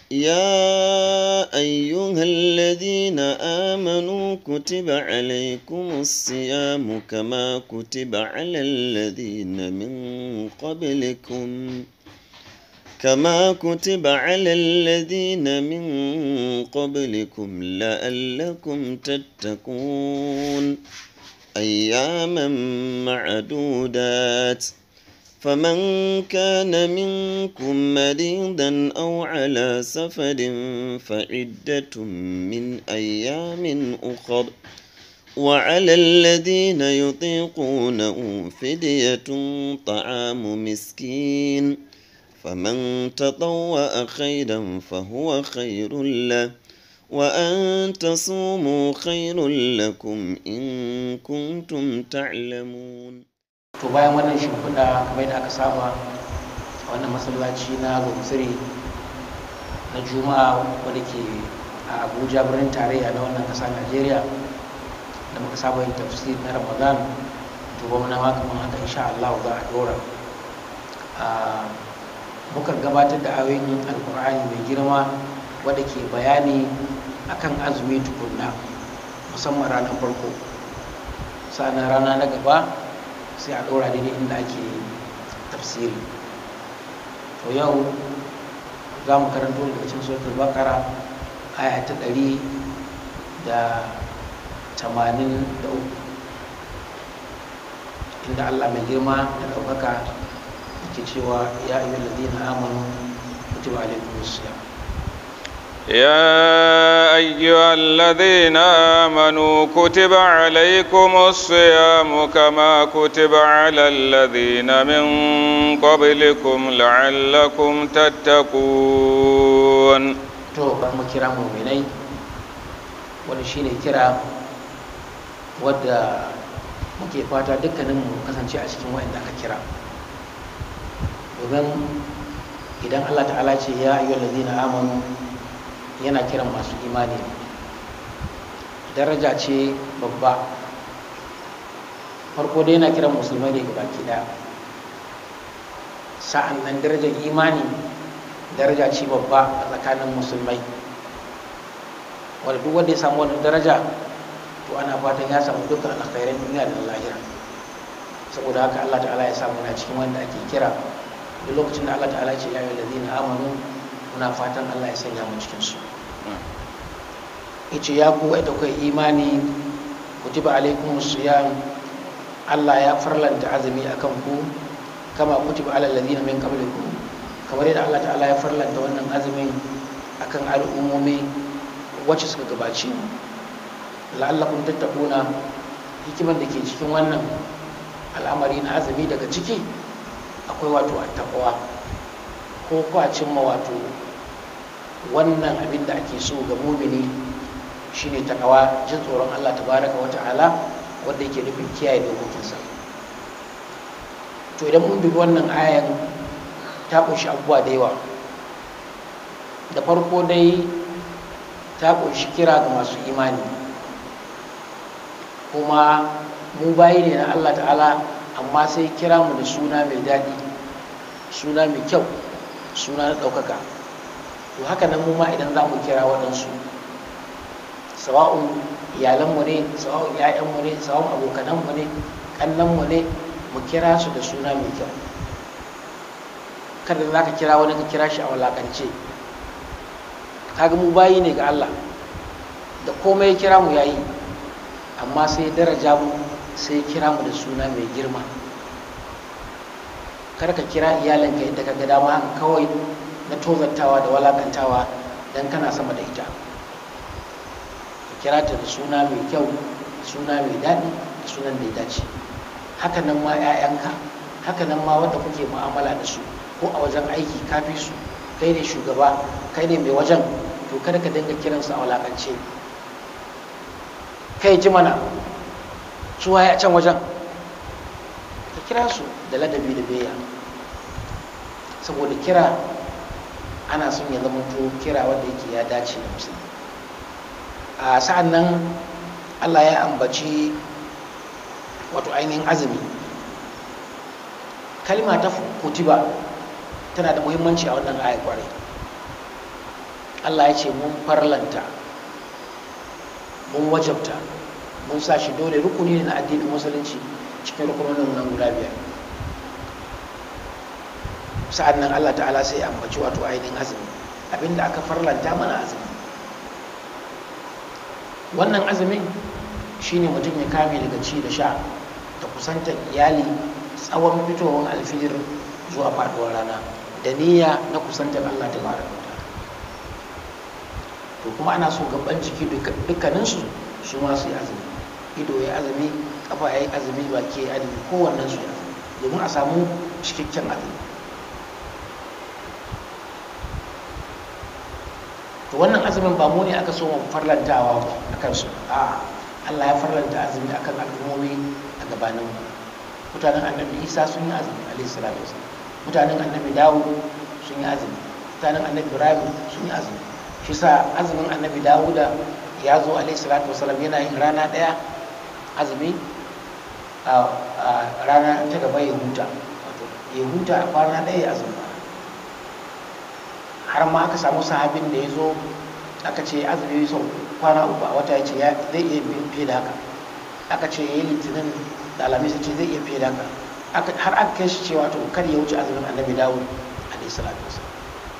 يا أيها الذين آمنوا كتب عليكم الصيام كما كتب على الذين من قبلكم كما كتب على الذين من قبلكم لعلكم تتقون أياما معدودات فمن كان منكم مريضا أو على سفر فعدة من أيام أخر وعلى الذين يطيقونه فدية طعام مسكين فمن تطوأ خيرا فهو خير له وأن تصوموا خير لكم إن كنتم تعلمون to bayan wannan shimfiɗa kamar yadda aka saba a wannan masallaci na gomsiri na juma'a wadda ke a abuja birnin tarayya na wannan ƙasa najeriya da muka saba yin tafsir na ramadan to ba muna ma kamar haka insha Allah za a dora muka gabatar da ayoyin alkur'ani mai girma wadda ke bayani akan azumi tukunna musamman ranar farko sa'annan rana na gaba sai a ɗora daidai inda ake tafsiri to yau za mu karanto daga cikin suratul bakara aya ta ɗari da tamanin da uku inda allah mai girma da ɗaukaka ke cewa ya ayyuhal ladina amanu kutiba alaikumus siyam يا أيها الذين آمنوا كتب عليكم الصيام كما كتب على الذين من قبلكم لعلكم تتقون to ba mu kira muminai wani shine kira wadda muke fata dukkanin mu kasance a cikin wa'anda aka kira domin idan Allah ta'ala ce ya ayyuhal ladina amanu yana kiran masu imani daraja ce babba farko dai yana kiran musulmai ne baki daya sa'an nan darajar imani daraja ce babba a tsakanin musulmai wadda duk wanda ya samu wannan daraja to ana fatan ya samu dukkan alkhairan duniya da lahira saboda haka Allah ta'ala ya samu na cikin wanda ake kira duk lokacin da Allah ta'ala ce ya yi lazina amanu muna fatan Allah ya sanya mu cikin su yace ya ku da kai imani kutiba alaikum siyam Allah ya farlanta azumi akan ku kama kutiba alal ladina min qablikum kamar yadda Allah ta'ala ya farlanta wannan azumin akan al'ummomi wacce suka gabaci mu la'allakum tattaquna hikimar da ke cikin wannan al'amari na azumi daga ciki akwai wato attaqwa ko kwa cimma wato wannan abin da ake so ga mumini shine takawa jin tsoron Allah tabaraka wa ta'ala wanda yake nufin kiyaye dokokinsa to idan mun dubi wannan ayan ta kunshi abubuwa da yawa da farko dai ta kunshi kira ga masu imani kuma mu bayi ne na Allah ta'ala amma sai kira mu da suna mai daɗi suna mai kyau suna na ɗaukaka to haka nan mu ma idan za mu kira waɗansu sawa'un iyalanmu ne sawa'un ‘ya'yanmu ne sawa'un abokananmu ne ƙannanmu ne mu kira su da suna mai kyau kada za ka kira wani ka kira shi a walakance kaga mu bayi ne ga Allah da komai kira mu yayi amma sai daraja mu sai kira mu da suna mai girma kar ka kira iyalinka yadda ka ga dama haka kawai na tozartawa da walakantawa don kana sama da ita ka kira ta da suna mai kyau suna mai daɗi da sunan da ya dace haka nan ma 'ya'yanka haka nan ma wanda kuke mu'amala da su ko a wajen aiki kafi su kai ne shugaba kai ne mai wajen to kada ka dinga kiransu a walakance kai ji mana su waye a can wajen ka kira su da ladabi da biyayya saboda kira ana son ya zama to kira wanda yake ya dace da musulmi a sa'an nan allah ya ambaci wato ainihin azumi kalma ta kutiba tana da muhimmanci a wannan ayar kwarai Allah ya ce mun farlanta mun wajabta mun sa shi dole rukuni ne na addinin musulunci cikin rukunonin nan guda biyar sa'an nan Allah ta'ala sai ya ambaci wato ainihin azumi abinda aka farlanta mana azumi wannan azumin shine mutum ya kame daga ci da sha da kusantar iyali tsawon fitowar alfijir zuwa faduwar rana da niyya na kusantar Allah ta bara to kuma ana so gaban jiki dukkaninsu su ma su yi azumi ido ya azumi kafa ya yi azumi baki ya azumi kowannen su ya azumi domin a samu cikakken azumi to wannan azumin ba mu ne aka so mu farlantawa ba akan su a Allah ya farlanta azumi akan al'ummomi a gabanin mu mutanen annabi Isa sun yi azumi alaihi salatu wasallam mutanen annabi Dawud sun yi azumi mutanen annabi Ibrahim sun yi azumi shi sa azumin annabi Dawuda ya zo alaihi salatu wasallam yana yin rana daya azumi a rana ta gaba ya huta ya huta a kwana daya ya azumi har ma aka samu sahabin da ya zo aka ce azumi sau kwana uku a wata ya ce zai iya fiye da haka aka ce ya yi litinin da alamis ce zai iya fiye da haka har aka kai shi cewa to kar ya wuce azumin annabi dawud alaihi salatu wasallam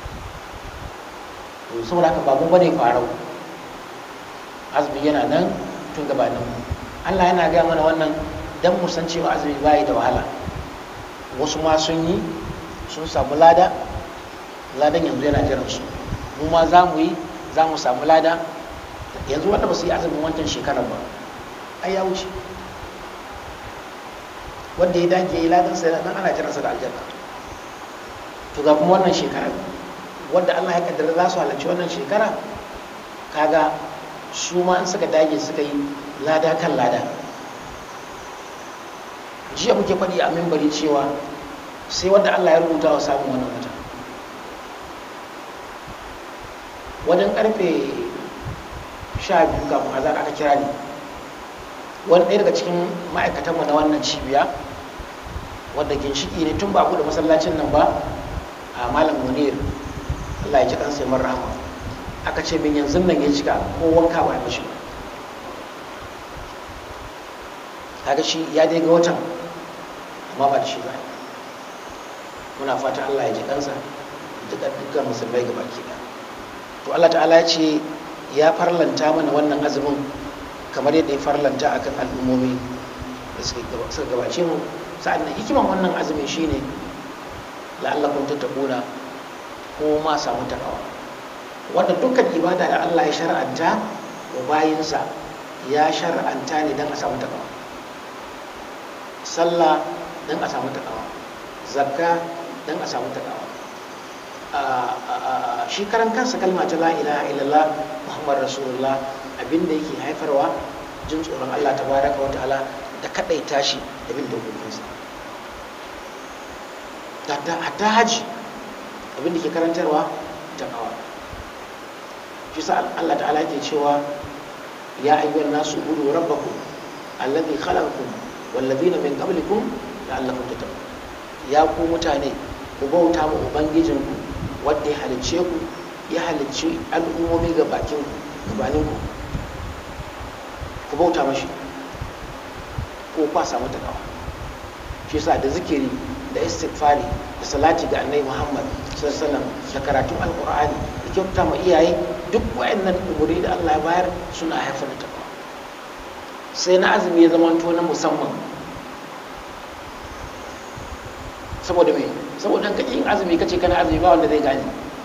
to saboda haka babu bane farau azumi yana nan tun gabanin mu Allah yana gaya mana wannan dan mu san cewa azumi bai da wahala wasu ma sun yi sun samu lada ladan yanzu yana jiran su mu ma za mu yi za mu samu lada yanzu wanda ba su yi azumin wancan shekarar ba ai ya wuce wanda ya dage ya yi ladan sai nan ana jiransa da aljanna to ga kuma wannan shekarar wanda Allah ya kaddara za su halarci wannan shekara kaga su ma in suka dage suka yi lada kan lada jiya muke faɗi a mimbari cewa sai wanda Allah ya rubuta wa samun wannan wata wajen karfe sha biyu kafin azar aka kira ni wani ɗaya daga cikin ma'aikatanmu na wannan cibiya wadda ginshiki ne tun ba da masallacin nan ba a malam munir allah ya ji ɗansa ya rahama aka ce min yanzu nan ya cika ko wanka ba ya mashi ba kaga shi ya dai ga watan amma ba da shi ba muna fata allah ya ji ɗansa dukkan musulmai gaba ke ɗaya to Allah ta'ala ya ce ya farlanta mana wannan azumin kamar yadda ya farlanta akan al'ummomi da suka gabace mu sa'an nan hikiman wannan azumin shine la'allakum tattaquna ko ma samu takawa wanda dukkan ibada da Allah ya shar'anta wa bayinsa ya shar'anta ne don a samu takawa sallah don a samu takawa zakka don a samu takawa shi karan kansa kalma ta la ilaha illallah muhammad rasulullah abinda yake haifarwa jin tsoron allah ta baraka wa ta'ala da kadaita shi da bin dokokinsa hatta haji abinda ke karantarwa ta kawa shi sa allah ta'ala ke cewa ya ayyuhan nasu budu rabbakum alladhi khalaqakum wallazina min qablikum la'allakum tattaqun ya ku mutane ku bauta mu ubangijinku wanda ya halicce ku ya halicci al'ummomi ga bakin gabanin ku ku bauta mashi ko kwa samu takawa shi yasa da zikiri da istighfari da salati ga annabi Muhammad sallallahu da karatun alqur'ani da kyauta ma iyaye duk wayannan umuri da Allah ya bayar suna haifar da takawa sai na azumi ya zama na musamman saboda me saboda ka yin azumi kace kana azumi ba wanda zai gane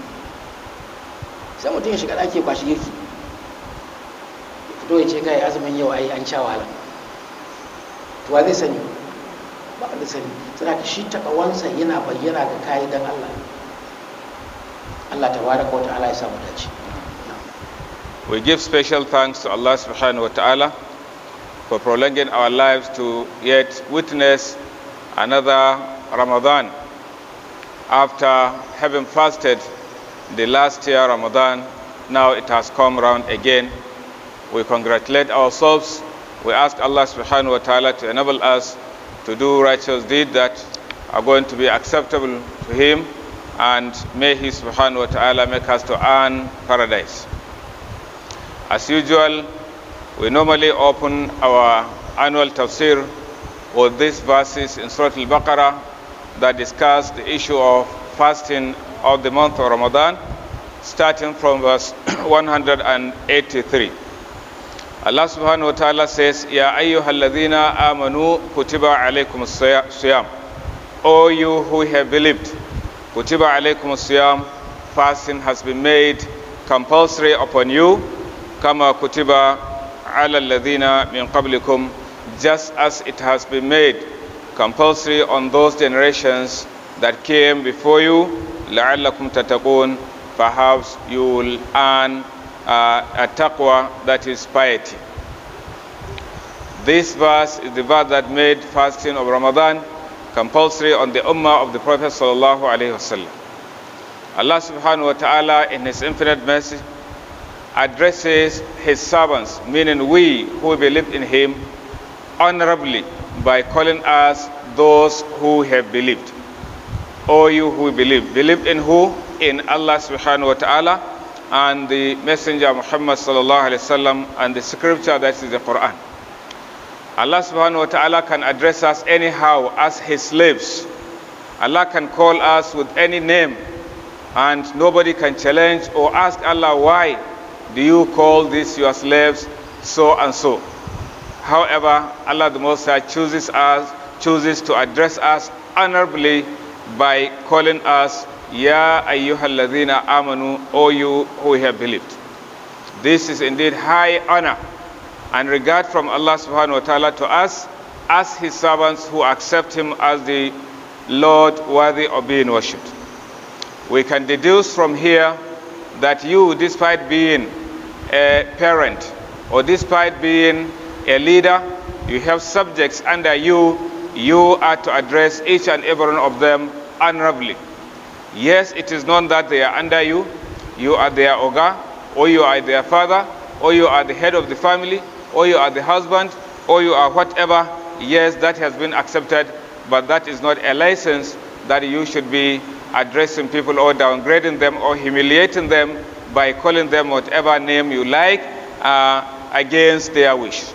sai mutum ya shiga ɗaki ba shi girki fito ya ce kai azumin yau ai an sha wahala to wa zai sani ba wanda sani sai ka shi takawansa yana bayyana ga kayi dan Allah Allah tabaraka wa ta'ala ya samu dace We give special thanks to Allah subhanahu wa ta'ala for prolonging our lives to yet witness another Ramadan after having fasted the last year Ramadan. Now it has come round again. We congratulate ourselves. We ask Allah subhanahu wa ta'ala to enable us to do righteous deeds that are going to be acceptable to Him and may He subhanahu wa ta'ala make us to earn paradise. As usual, we normally open our annual tafsir with these verses in Surah Al-Baqarah that discuss the issue of fasting of the month of Ramadan, starting from verse 183. Allah subhanahu wa ta'ala says, Ya ayyuhalladhina amanu kutiba alaykum siyam. O you who have believed, kutiba alaykum siyam, fasting has been made compulsory upon you, kama kutiba ala alladhina min qablikum, just as it has been made compulsory on those generations that came before you, la'allakum tattaqun, perhaps you will earn uh, a taqwa that is piety. This verse is the verse that made fasting of Ramadan compulsory on the ummah of the Prophet sallallahu alaihi wasallam. Allah subhanahu wa ta'ala in his infinite mercy addresses his servants, meaning we who believe in him, honorably by calling us those who have believed. O you who believe. Believe in who? In Allah subhanahu wa ta'ala and the Messenger Muhammad sallallahu alayhi wasallam and the scripture that is the Quran. Allah subhanahu wa ta'ala can address us anyhow as his slaves. Allah can call us with any name and nobody can challenge or ask Allah why do you call these your slaves so and so. However, Allah the Most High chooses us, chooses to address us honorably by calling us Ya ayyuhalladhina amanu, O you who have believed. This is indeed high honor and regard from Allah subhanahu wa ta'ala to us as his servants who accept him as the Lord worthy of being worshipped. We can deduce from here that you, despite being a parent or despite being a leader, you have subjects under you, you are to address each and every one of them honorably. Yes, it is known that they are under you, you are their oga, or you are their father, or you are the head of the family, or you are the husband, or you are whatever. Yes, that has been accepted, but that is not a license that you should be addressing people or downgrading them or humiliating them by calling them whatever name you like uh, against their wish.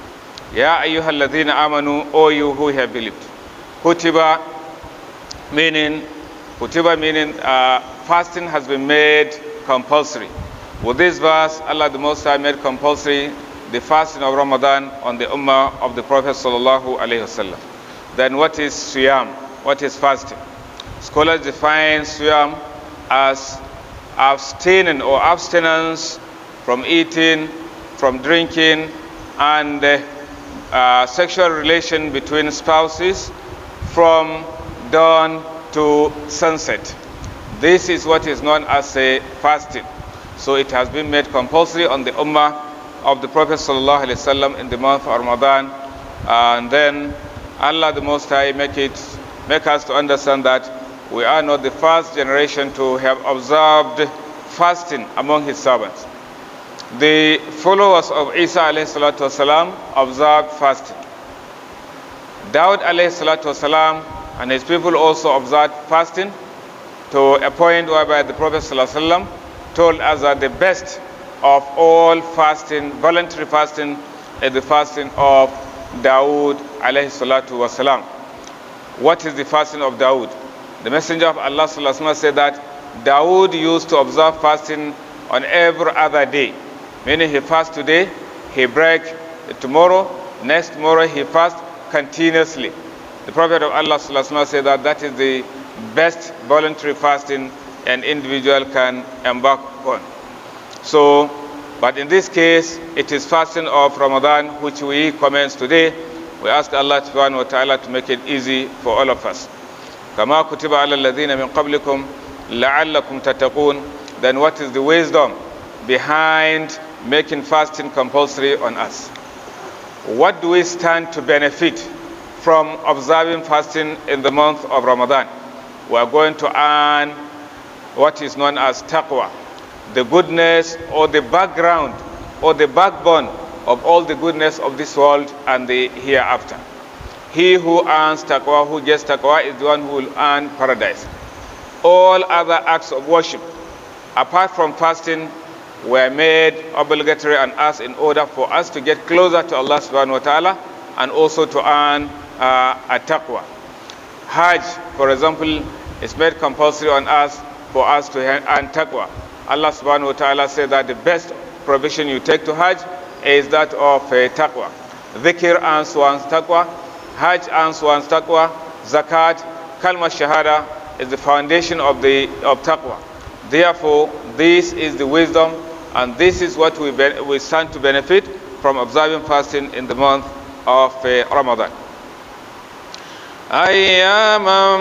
Ya ayyuhalladhina amanu, O you who have believed. Kutiba meaning, kutiba meaning uh, fasting has been made compulsory. With this verse, Allah the Most High made compulsory the fasting of Ramadan on the Ummah of the Prophet sallallahu alaihi wasallam. Then what is Siyam? What is fasting? Scholars define Siyam as abstaining or abstinence from eating, from drinking, and uh, uh, sexual relation between spouses from dawn to sunset. This is what is known as a fasting. So it has been made compulsory on the Ummah of the Prophet ﷺ in the month of Ramadan. And then Allah the Most High make it make us to understand that we are not the first generation to have observed fasting among his servants. The followers of Isa والسلام, observed fasting. Dawud والسلام, and his people also observed fasting to a point whereby the Prophet ﷺ told us that the best of all fasting, voluntary fasting, is the fasting of Dawood alayhi salatu wasalam. What is the fasting of Dawood? The Messenger of Allah sallallahu said that Dawood used to observe fasting on every other day. Meaning he fasts today, he break tomorrow, next tomorrow he fasts continuously. The Prophet of Allah sallallahu said that that is the best voluntary fasting an individual can embark on. So, but in this case, it is fasting of Ramadan which we commence today. We ask Allah subhanahu wa ta'ala to make it easy for all of us. كما كتب على الذين من قبلكم لعلكم تتقون then what is the wisdom behind making fasting compulsory on us what do we stand to benefit from observing fasting in the month of ramadan we are going to earn what is known as taqwa the goodness or the background or the backbone of all the goodness of this world and the hereafter he who earns taqwa, who gets taqwa, is the one who will earn paradise. all other acts of worship apart from fasting were made obligatory on us in order for us to get closer to Allah subhanahu wa ta'ala and also to earn uh, a taqwa. Hajj, for example, is made compulsory on us for us to earn taqwa. Allah subhanahu wa ta'ala said that the best provision you take to Hajj is that of uh, taqwa. Dhikr earns one's taqwa, Hajj earns one's taqwa, Zakat, Kalma Shahada is the foundation of, the, of taqwa. Therefore, this is the wisdom and this is what we, be, we stand to benefit from observing fasting in the month of uh, Ramadan. أياما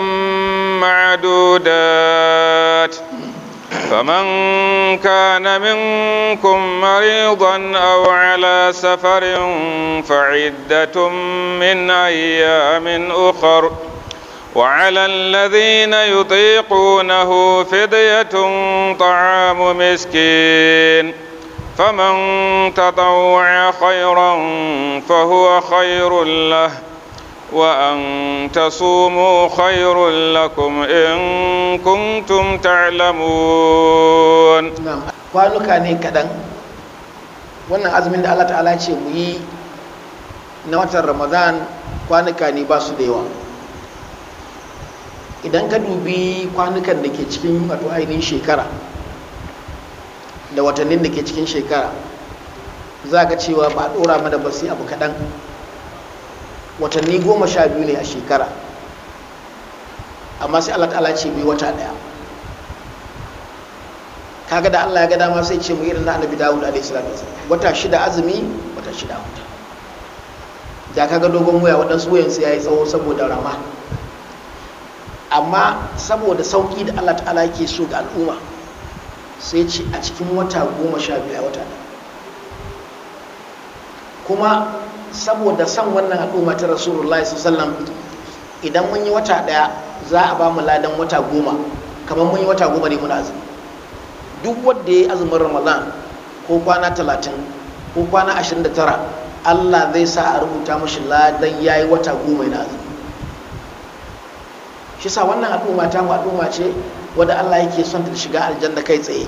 معدودات فمن كان منكم مريضا أو على سفر فعدة من أيام أخر وعلى الذين يطيقونه فدية طعام مسكين فمن تطوع خيرا فهو خير له وأن تصوموا خير لكم إن كنتم تعلمون na'am kwanuka ne kaɗan wannan azumin da Allah ta'ala ce mu yi na watan ramadan kwanuka ne ba su da yawa idan ka dubi kwanukan da ke cikin wato ainihin shekara da watannin da ke cikin shekara za ka cewa ba a ɗora mana ba sai abu kaɗan watanni goma sha biyu ne a shekara amma sai Allah ta'ala ce mu yi wata ɗaya kaga da Allah ya ga dama sai ce mu irin na annabi Dawud alaihi salatu wasallam wata shida azumi wata shida huta da kaga dogon wuya waɗansu wuyan su yayi tsawo saboda rama amma saboda sauki da Allah ta'ala yake so ga al'umma sai ce a cikin wata goma sha biyu a wata ɗaya kuma saboda son wannan al'umma ta rasulullahi sallallahu idan mun yi wata ɗaya za a ba mu ladan wata goma kamar mun yi wata goma ne muna azumi duk wanda ya yi azumin ramadan ko kwana talatin ko kwana ashirin da tara allah zai sa a rubuta mashi ladan ya yi wata goma yana azumi shi sa wannan al'umma ta mu al'umma ce wadda allah yake son ta shiga aljanna kai tsaye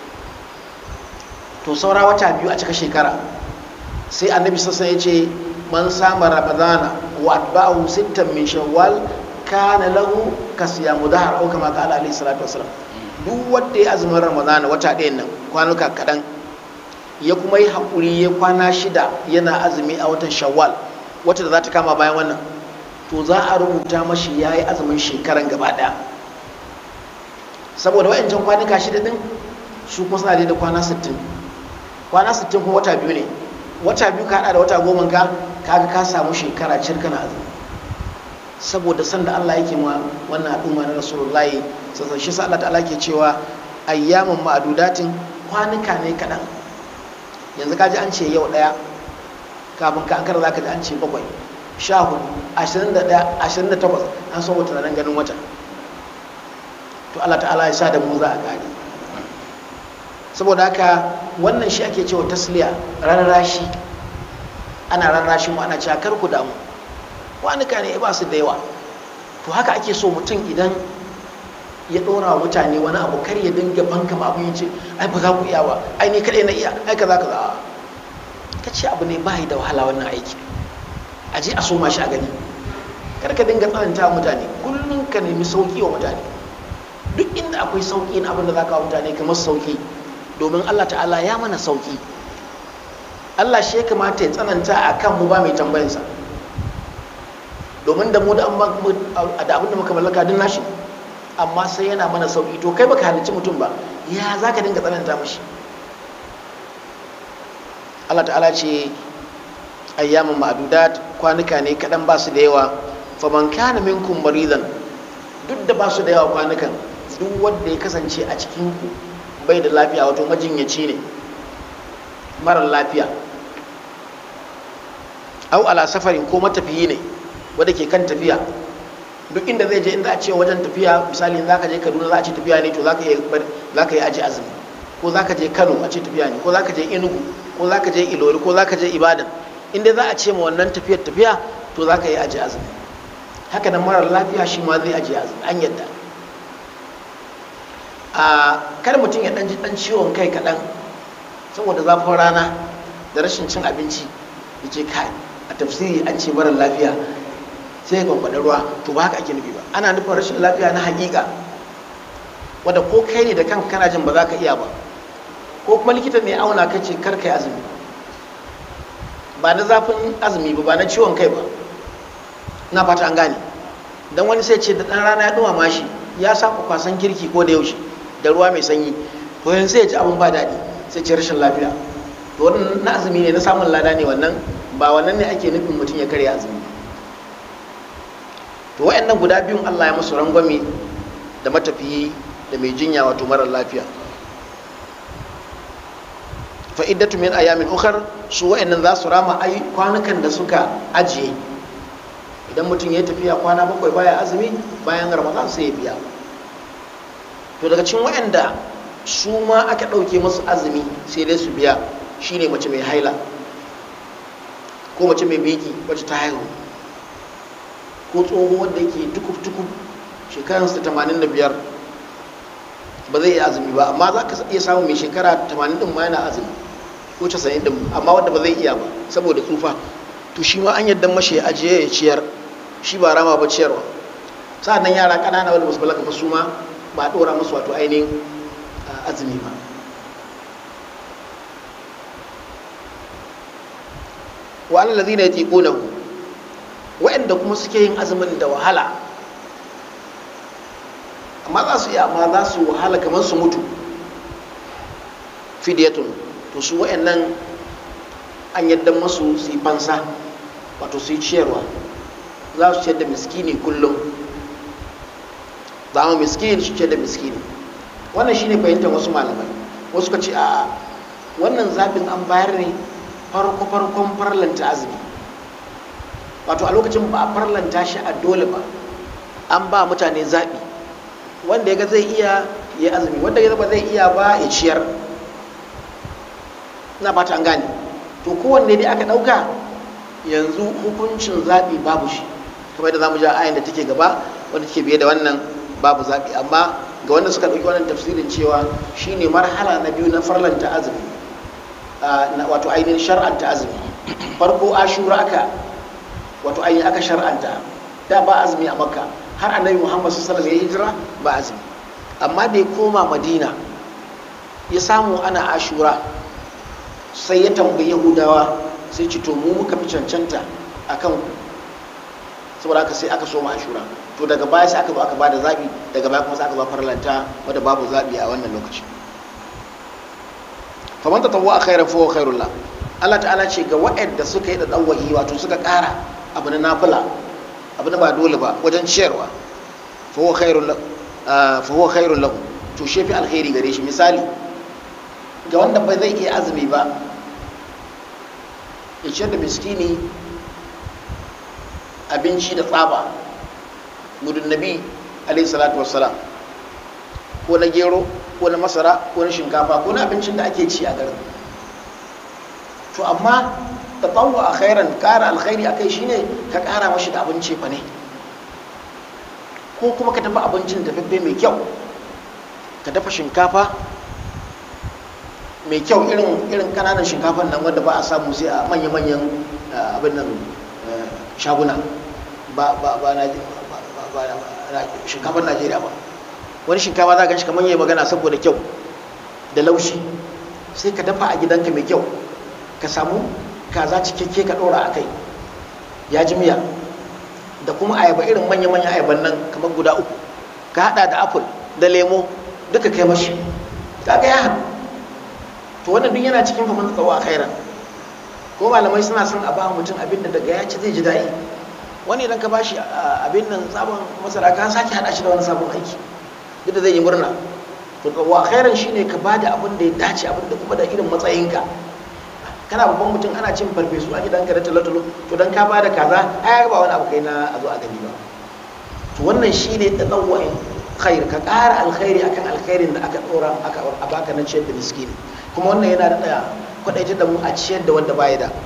to saura wata biyu a cika shekara sai annabi sassan ya ce man sama ramadana wa atba'ahu sittan min shawwal kana lahu kasiyamu dahar au kama qala alaihi salatu wasalam duk wanda ya azumin ramadana wata ɗayan nan kwanuka kaɗan ya kuma yi haƙuri ya kwana shida yana azumi a watan shawwal wata da za ta kama bayan wannan to za a rubuta mashi ya yi azumin shekaran gaba ɗaya saboda wa'ancan kwanuka shida ɗin su kuma suna da kwana sittin kwana sittin kuma wata biyu ne wata biyu ka haɗa da wata goma ka kaga ka samu shekara cirkana azumi saboda sanda Allah yake ma wannan al'umma na rasulullahi sassan shi sa Allah ta'ala ke cewa ayyamin ma'adudatin kwanuka ne kaɗan yanzu kaji an ce yau ɗaya kafin ka an kara za ka ji an ce bakwai sha hudu ashirin da ɗaya ashirin da takwas an so wata nan ganin wata to Allah ta'ala ya sa da mu za a gane saboda haka wannan shi ake cewa tasliya rarrashi ana rarrashi mu ana cewa kar ku damu kwanuka ne ba su da yawa to haka ake so mutum idan ya ɗora wa mutane wani abu kar ya dinga banka ma abin ce ai ba za ku iya ba ai ni kaɗai na iya ai kaza kaza ka ce abu ne ba da wahala wannan aiki a je a so ma shi a gani kar ka dinga tsananta mutane kullum ka nemi sauki wa mutane duk inda akwai sauki na abin da za ka wa mutane kamar sauki domin Allah ta'ala ya mana sauki Allah shi ya kamata ya tsananta a kan mu ba mai tambayinsa domin da mu da abin da muka mallaka duk nashi amma sai yana mana sauki to kai baka halicci mutum ba ya za ka dinga tsananta mashi Allah ta'ala ce ayyamin ma'adudat kwanuka ne kaɗan ba su da yawa faman kana minkum maridan duk da ba su da yawa kwanukan duk wanda ya kasance a cikin ku bai da lafiya wato majinyaci ne marar lafiya au ala safarin ko matafiyi ne wanda ke kan tafiya duk inda zai je inda a ce wajen tafiya misali za ka je kaduna za a ce tafiya ne to za ka yi aji azumi ko za ka je kano a ce tafiya ne ko za ka je enugu ko za ka je ilori ko za ka je ibadan inda za a ce ma wannan tafiyar tafiya to za ka yi aji azumi haka nan marar lafiya shi ma zai aji azumi an yadda a kada mutum ya ɗan ji ɗan ciwon kai kaɗan saboda zafin rana da rashin cin abinci ya ce kai a tafsiri an ce mara lafiya sai ya kwankwaɗi ruwa to ba haka ake nufi ba ana nufin rashin lafiya na haƙiƙa wadda ko kai ne da kanka kana jin ba za ka iya ba ko kuma likita ne auna ka ce kar kai azumi ba na zafin azumi ba ba na ciwon kai ba na fata an gane dan wani sai ce da ɗan rana ya ɗumama shi ya saba kwasan kirki ko da yaushe da ruwa mai sanyi to yanzu sai ya ci abin ba daɗi sai ce rashin lafiya to wannan na azumi ne na samun lada ne wannan ba wannan ne ake nufin mutum ya karya azumi to wayannan guda biyun Allah ya musu rangwame da matafiyi da mai jinya wato marar lafiya fa'iddatu min ayamin ukhar su wayannan za su rama ai kwanukan da suka ajiye idan mutum ya tafiya kwana bakwai baya azumi bayan ramadan sai ya biya to daga cikin wayanda su ma aka ɗauke musu azumi sai dai su biya shine mace mai haila ko mace mai biki wacce ta haihu ko tsoho wanda yake tukuf-tukuf shekararsa tamanin da biyar ba zai iya azumi ba amma za ka iya samun mai shekara tamanin din ma yana azumi ko casa'in din amma wanda ba zai iya ba saboda tsufa to shi ma an yadda mashi ya ajiye ya ciyar shi ba rama ba ciyarwa sa'annan yara ƙanana wanda basu balaga ba su ma ba a ɗora musu wato ainihin azumi ba wa alal ladina yatiqunahu wa'anda kuma suke yin azumin da wahala amma za su iya amma za su wahala kamar su mutu fidiyatun to su wa'annan an yadda masu su yi fansa wato su yi ciyarwa za su ciyar da miskini kullum za mu miskini su ciyar da miskini wannan shine fahimtar wasu malamai wasu ka ce a wannan zaɓin an bayar ne farko farkon farlanta azumi wato a lokacin ba a farlanta shi a dole ba an ba mutane zaɓi wanda ya ga zai iya ya azumi wanda ya ba zai iya ba ya ciyar na fata an gane to kowanne dai aka ɗauka yanzu hukuncin zaɓi babu shi kamar da zamu ja ayin da take gaba wanda take biye da wannan babu zaɓi amma ga wanda suka ɗauki wannan tafsirin cewa shine marhala na biyu na farlanta azumi wato ainihin shar'anta azumi farko ashura aka wato ainihin aka shar'anta da ba azumi a makka har annabi muhammad sallallahu alaihi ya hijira ba azumi amma da ya koma madina ya samu ana ashura sai ya tambayi yahudawa sai ci to mu muka fi cancanta a kan saboda haka sai aka soma ashura to daga baya sai aka zo aka bada zabi daga baya kuma sai aka zo farlanta wadda babu zabi a wannan lokaci faman ta tawwa khairan fa huwa khairul la Allah ta'ala ce ga waɗanda suka yi da dawwahi wato suka ƙara abu na nafila abu na ba dole ba wajen ciyarwa fa huwa khairul fa huwa khairul lahu to shefi alkhairi gare shi misali ga wanda ba zai iya azumi ba ya ciyar da miskini abinci da tsaba gudun nabi alaihi salatu wassalam ko na gero ko na masara ko na shinkafa ko na abincin da ake ci a garin to amma ta tsawo a khairan kara alkhairi akai shine ka kara mashi da abinci fa ne ko kuma ka dafa abincin dafaffe mai kyau ka dafa shinkafa mai kyau irin irin kananan shinkafan nan wanda ba a samu sai a manya-manyan abin nan shaguna ba ba ba na shinkafar najeriya ba wani shinkafa za ka shi kamar yi magana saboda kyau da laushi sai ka dafa a gidanka mai kyau ka samu kaza cikakke ka ɗora a kai ya ji miya da kuma ayaba irin manya-manyan ayaban nan kamar guda uku ka hada da apple da lemo duka kai mashi kaga ya haɗu to wannan duk yana cikin faman tsawo a khairan ko malamai suna son a ba mutum abin da daga ya ci zai ji daɗi wani idan ka ba shi abin nan sabon masara ka sake haɗa shi da wani sabon aiki duk da zai yi murna to wa khairan shine ka ba da abin da ya dace abin da kuma da irin matsayinka kana babban mutum ana cin farfesu a gidanka da talotalo to dan ka ba da kaza ai ba wani abu kai na a zo a gani ba to wannan shine tadawwu'in khair ka ƙara alkhairi akan alkhairin da aka dora aka a baka na ciyar da miskini kuma wannan yana da kwadaitar da mu a ciyar da wanda baya da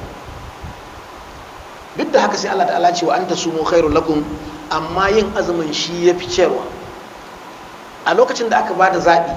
duk da haka sai Allah ta'ala ce wa anta sumu khairul lakum amma yin azumin shi yafi ciyarwa a lokacin da aka ba da zaɓi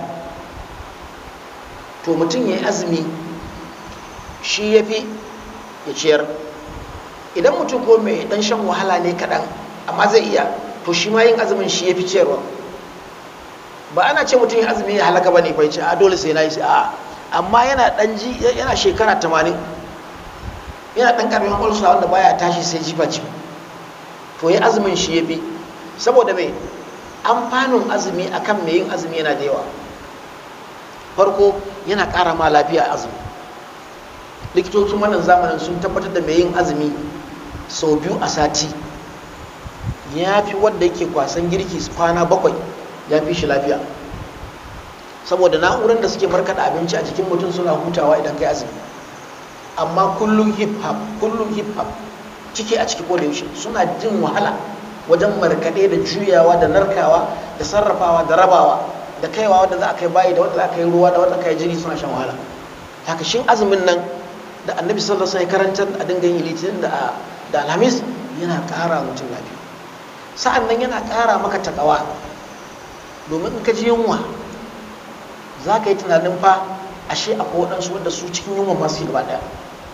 to mutum ya yi azumi shi ya fi ya ciyar idan mutum ko mai dan shan wahala ne kaɗan amma zai iya to shi ma yin azumin shi ya fi ciyarwa ba ana ce mutum ya azumi ya halaka ba ne bai ce a dole sai na yi sai a amma yana dan ji yana shekara tamanin yana dan karamin ulsa wanda baya tashi sai jifa ci to ya azumin shi ya fi saboda mai amfanin azumi akan mai yin azumi yana da yawa farko yana ƙara ma lafiya azumi likitocin wannan zamanin sun tabbatar da mai yin azumi sau biyu a sati ya fi wadda yake kwasan girki kwana bakwai ya fi shi lafiya saboda na'urar da suke markaɗa abinci a jikin mutum suna hutawa idan kai azumi amma kullum hip hop kullum hip hop ciki a ciki koda yaushe suna jin wahala wajen markaɗe da juyawa da narkawa da sarrafawa da rabawa da kaiwa wadda za a kai bayi da wadda za a kai ruwa da wadda kai jini suna shan wahala haka shin azumin nan da annabi sallallahu alaihi wasallam karantar a dinga yin litinin da da alhamis yana ƙara mutum lafiya sa'an nan yana ƙara maka takawa domin in ka ji yunwa za ka yi tunanin fa ashe akwai waɗansu wanda su cikin yunwa masu yi gaba ɗaya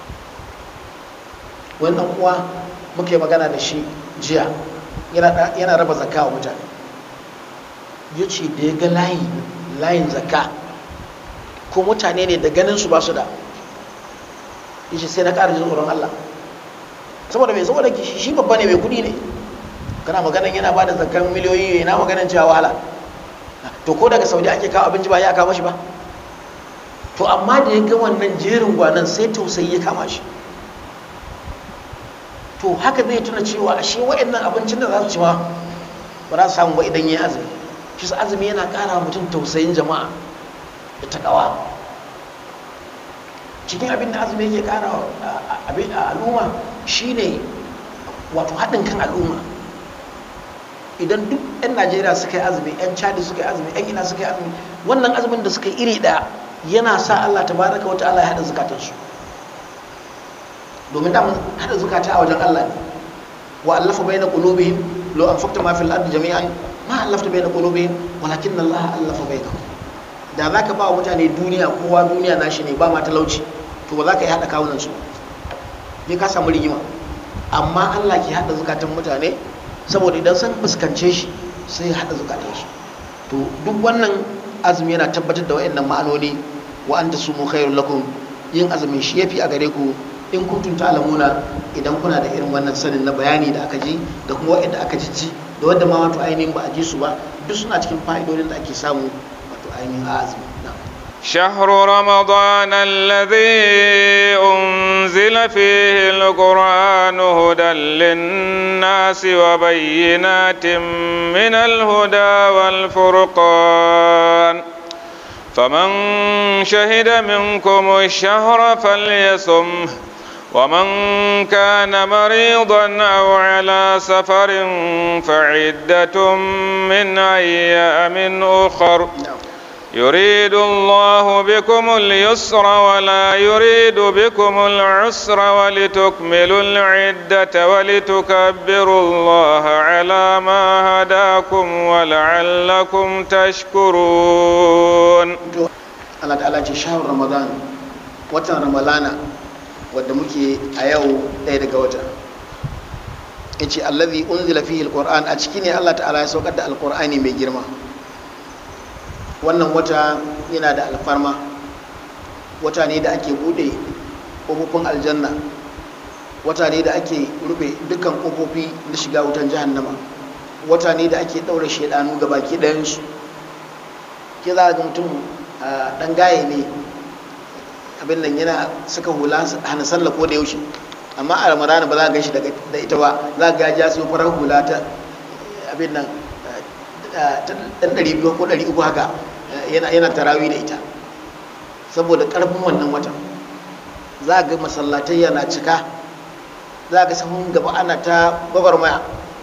wannan uwa muka yi magana da shi jiya yana raba zakka wa mutane ya ce da ya ga layi layin zakka ko mutane ne da ganin su ba su da ya ce sai na ƙara jin tsoron Allah saboda mai saboda shi babba ne mai kuɗi ne kana maganan yana ba da zakkan miliyoyi yana maganan cewa wahala to ko daga saudi ake kawo abinci ba ya kawo shi ba to amma da ya ga wannan jerin gwanan sai tausayi ya kama shi to haka zai tuna cewa ashe wa'annan abincin da za su ci ma ba za su samu ba idan ya azumi shi azumi yana ƙara mutum tausayin jama'a da takawa cikin abin da azumi yake ƙara a al'umma shine wato haɗin kan al'umma idan duk 'yan najeriya suka yi azumi 'yan chadi suka yi azumi 'yan ina suka yi azumi wannan azumin da suka yi iri ɗaya yana sa allah ta baraka wata allah ya haɗa zukatansu domin da haɗa zukata a wajen allah ne wa allafa bai na ƙulubihim lo an fakta ma fil ardi jami'an ma allafta bai na ƙulubihim walakin allah allafa bai na da za ka ba wa mutane duniya kowa duniya nashi ne ba ma talauci to ba za ka yi haɗa kawunan su ne ka samu rigima amma allah ke haɗa zukatan mutane saboda idan sun fuskance shi sai haɗa zukatan shi to duk wannan azumi yana tabbatar da wayannan ma'anoni wa anta sumu khairul lakum yin azumin shi yafi a gare ku in kuntum ta'lamuna idan kuna da irin wannan sanin na bayani da aka ji da kuma wayanda aka ji da wanda ma wato ainihin ba a ji su ba duk suna cikin fa'idodin da ake samu wato ainihin a azumi شهر رمضان الذي أنزل فيه القرآن هدى للناس وبينات من الهدى والفرقان فمن شهد منكم الشهر فليصمه ومن كان مريضا أو على سفر فعدة من أيام أخر يريد الله بكم اليسر ولا يريد بكم العسر ولتكملوا العدة ولتكبروا الله على ما هداكم ولعلكم تشكرون Allah ta'ala ce shahar Ramadan watan Ramalana wadda muke a yau ɗaya daga wata yace allazi unzila fihi alquran a ciki ne Allah ta'ala ya saukar da alqur'ani mai girma wannan wata yana da alfarma wata ne da ake bude ƙofofin aljanna wata ne da ake rufe dukkan ƙofofi na shiga wutan jahannama wata ne da ake ɗaure shaidanu ga baki ɗayansu ke za ga mutum ɗan gaye ne abin nan yana suka hula hana sallah ko da yaushe amma a ramadana ba za a gan shi da ita ba za ga ya su farar hula ta abin nan ɗan ɗari biyu ko ɗari uku haka yana tarawi da ita saboda ƙarfin wannan watan za ga masallatai yana cika za ga sahun gaba ana ta gwagwarmaya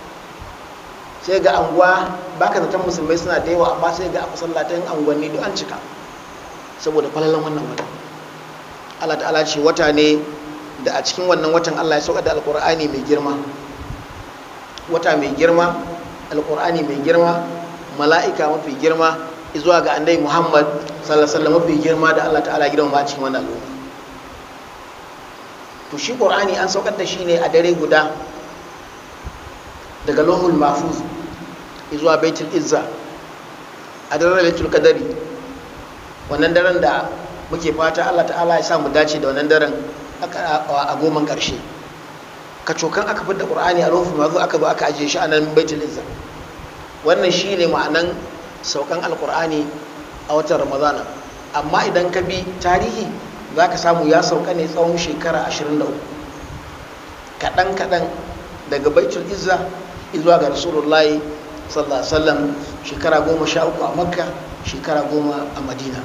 sai ga anguwa baka zaton musulmai suna da yawa amma sai ga a masallatan anguwanni duk an cika saboda falalan wannan watan Allah ta'ala ce wata ne da a cikin wannan watan Allah ya sauka da alkur'ani mai girma wata mai girma alkur'ani mai girma mala'ika mafi girma zuwa ga annabi Muhammad sallallahu alaihi wasallam mafi girma da Allah ta'ala gidan ma cikin wannan al'umma to shi Qur'ani an saukar da shi ne a dare guda daga Lohul Mahfuz zuwa Baitul Izza a daren Lailatul Qadari wannan daren da muke fata Allah ta'ala ya sa mu dace da wannan daren a goman karshe kacokan aka fitar da Qur'ani a Lohul Mahfuz aka zo aka ajiye shi a nan Baitul Izza wannan shi ne ma'anan saukan alkur'ani a watan ramadana amma idan ka bi tarihi za ka samu ya sauka ne tsawon shekara 23 kaɗan-kaɗan daga baitul izza zuwa ga rasulullahi sallallahu alaihi wasallam shekara goma sha uku a makka shekara goma a madina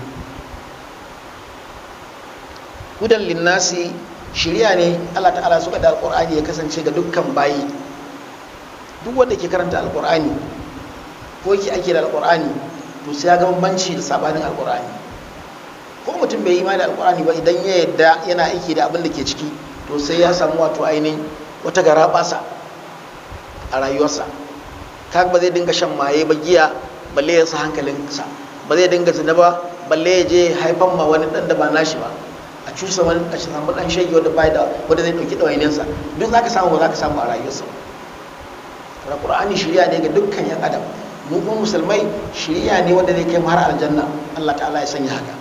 hudan linnasi shirya ne allah ta'ala suka da alkur'ani ya kasance ga dukkan bayi duk wanda ke karanta alkur'ani ko yake ake da alkur'ani to sai ya ga bambanci da sabanin alkur'ani ko mutum bai yi imani da alkur'ani ba idan ya yadda yana aiki da abin da ke ciki to sai ya samu wato ainihin wata gara basa a rayuwarsa kaga ba zai dinga shan maye ba giya balle ya sa hankalinsa ba zai dinga zina ba balle ya je haifan ma wani dan da ba nashi ba a cusa wani a samu dan shege wanda bai da wanda zai dauki dawainiyarsa duk zaka samu ba zaka samu a rayuwarsa ba Qur'ani shirya ne ga dukkan yan adam mu kuma musulmai shiriya ne wanda zai kai mu har aljanna Allah ta'ala ya sanya haka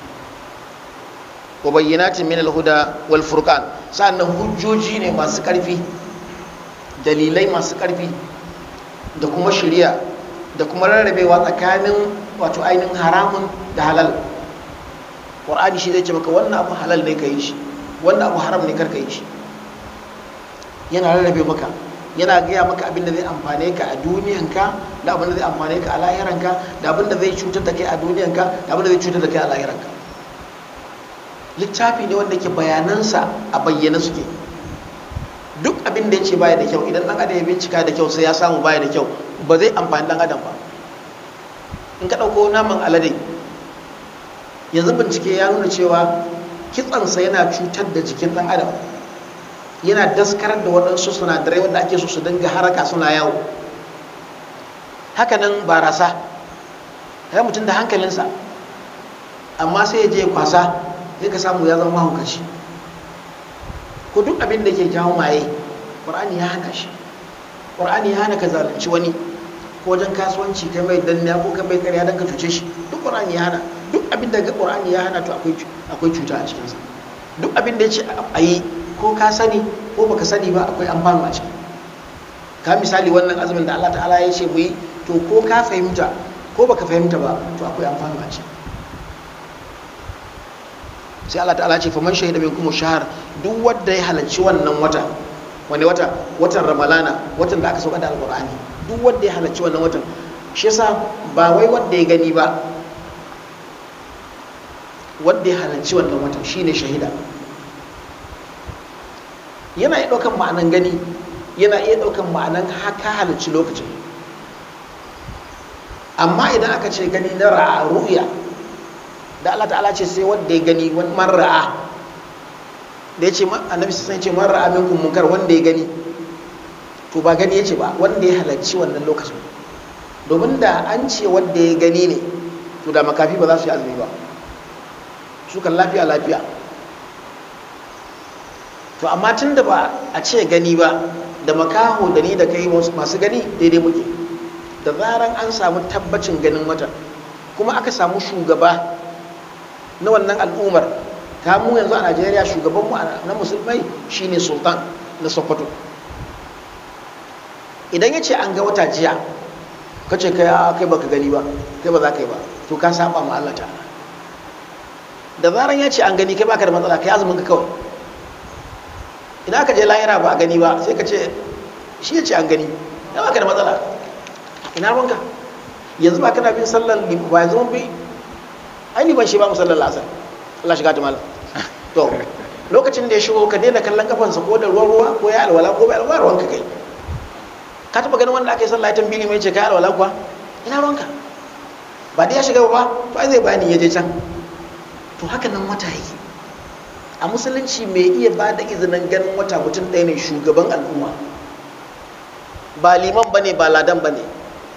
wa bayyinatin min al-huda wal furqan sannan hujjoji ne masu karfi dalilai masu karfi da kuma shiriya da kuma rarrabewa tsakanin wato ainihin haramun da halal qur'ani shi zai ce maka wannan abu halal ne ka yi shi wannan abu haram ne kar ka yi shi yana rarrabe maka yana gaya maka abin da zai amfane ka a duniyanka da abin da zai amfane ka a lahiranka da abin da zai cutar da kai a duniyanka da abin da zai cutar da kai a lahiranka littafi ne wanda ke bayanansa a bayyana suke duk abin da ya ce baya da kyau idan dan adam ya bincika da kyau sai ya samu baya da kyau ba zai amfani dan adam ba in ka ɗauko naman alade yanzu bincike ya nuna cewa kitsansa yana cutar da jikin dan adam yana daskarar da waɗansu sinadarai wanda ake so su dinga haraka suna yawo hakanan barasa ya mutum da hankalinsa amma sai ya je kwasa sai ka samu ya zama mahaukaci ko duk abin da ke jawo maye ƙwar'ani ya hana shi ƙwar'ani ya hana ka zalunci wani ko wajen kasuwanci kai mai danniya ko kai mai karya don ka cuce shi duk ƙwar'ani ya hana duk abin da ƙwar'ani ya hana to akwai cuta a cikinsa duk abin da ya ce a yi ko ka sani ko baka sani ba akwai amfani a ciki ka misali wannan azumin da Allah ta'ala ya ce mu yi to ko ka fahimta ko baka fahimta ba to akwai amfani a ciki sai Allah ta'ala ce faman shahida min kuma shahar duk wanda ya halarci wannan wata wani wata watan ramalana watan da aka sauka da alqur'ani duk wanda ya halarci wannan watan shi yasa ba wai wanda ya gani ba wanda ya halarci wannan watan shine shahida yana iya ɗaukan ma'anan gani yana iya ɗaukan ma'anan haka halarci lokacin amma idan aka ce gani na ra'a ru'ya da Allah ta'ala ce sai wanda ya gani wani marra'a da ya ce annabi sai ce marra'a minkum munkar wanda ya gani to ba gani ya ce ba wanda ya halarci wannan lokacin domin da an ce wanda ya gani ne to da makafi ba za su yi azumi ba su kan lafiya lafiya to amma tun da ba a ce gani ba da makaho da ni da kai masu gani daidai muke da zaran an samu tabbacin ganin wata kuma aka samu shugaba na wannan al'ummar ta mu yanzu a najeriya shugabanmu na musulmai shine sultan na sokoto idan ya ce an ga wata jiya ka ce kai kai baka gani ba kai ba za ka yi ba to ka saba ma Allah ta'ala da zaran ya ce an gani kai baka da matsala kai azumin ka kawai idan aka je lahira ba a gani ba sai ka ce shi ya ce an gani ya baka da matsala ina ruwanka yanzu ba kana bin sallar ba yanzu mun bi ai ni ban shi ba mu sallar lasar Allah shiga ta malam to lokacin da ya shigo ka daina kallon kafansa ko da ruwan ruwa ko ya alwala ko bai alwala ruwanka kai ka taba ganin wanda aka yi sallah ya tambili mai ce kai alwala kuwa ina ruwanka ba dai ya shiga ba ba zai bani ya je can to haka nan wata yake a musulunci mai iya ba da izinin ganin wata mutum ɗaya ne shugaban al'umma ba liman ba ne ba ladan ba ne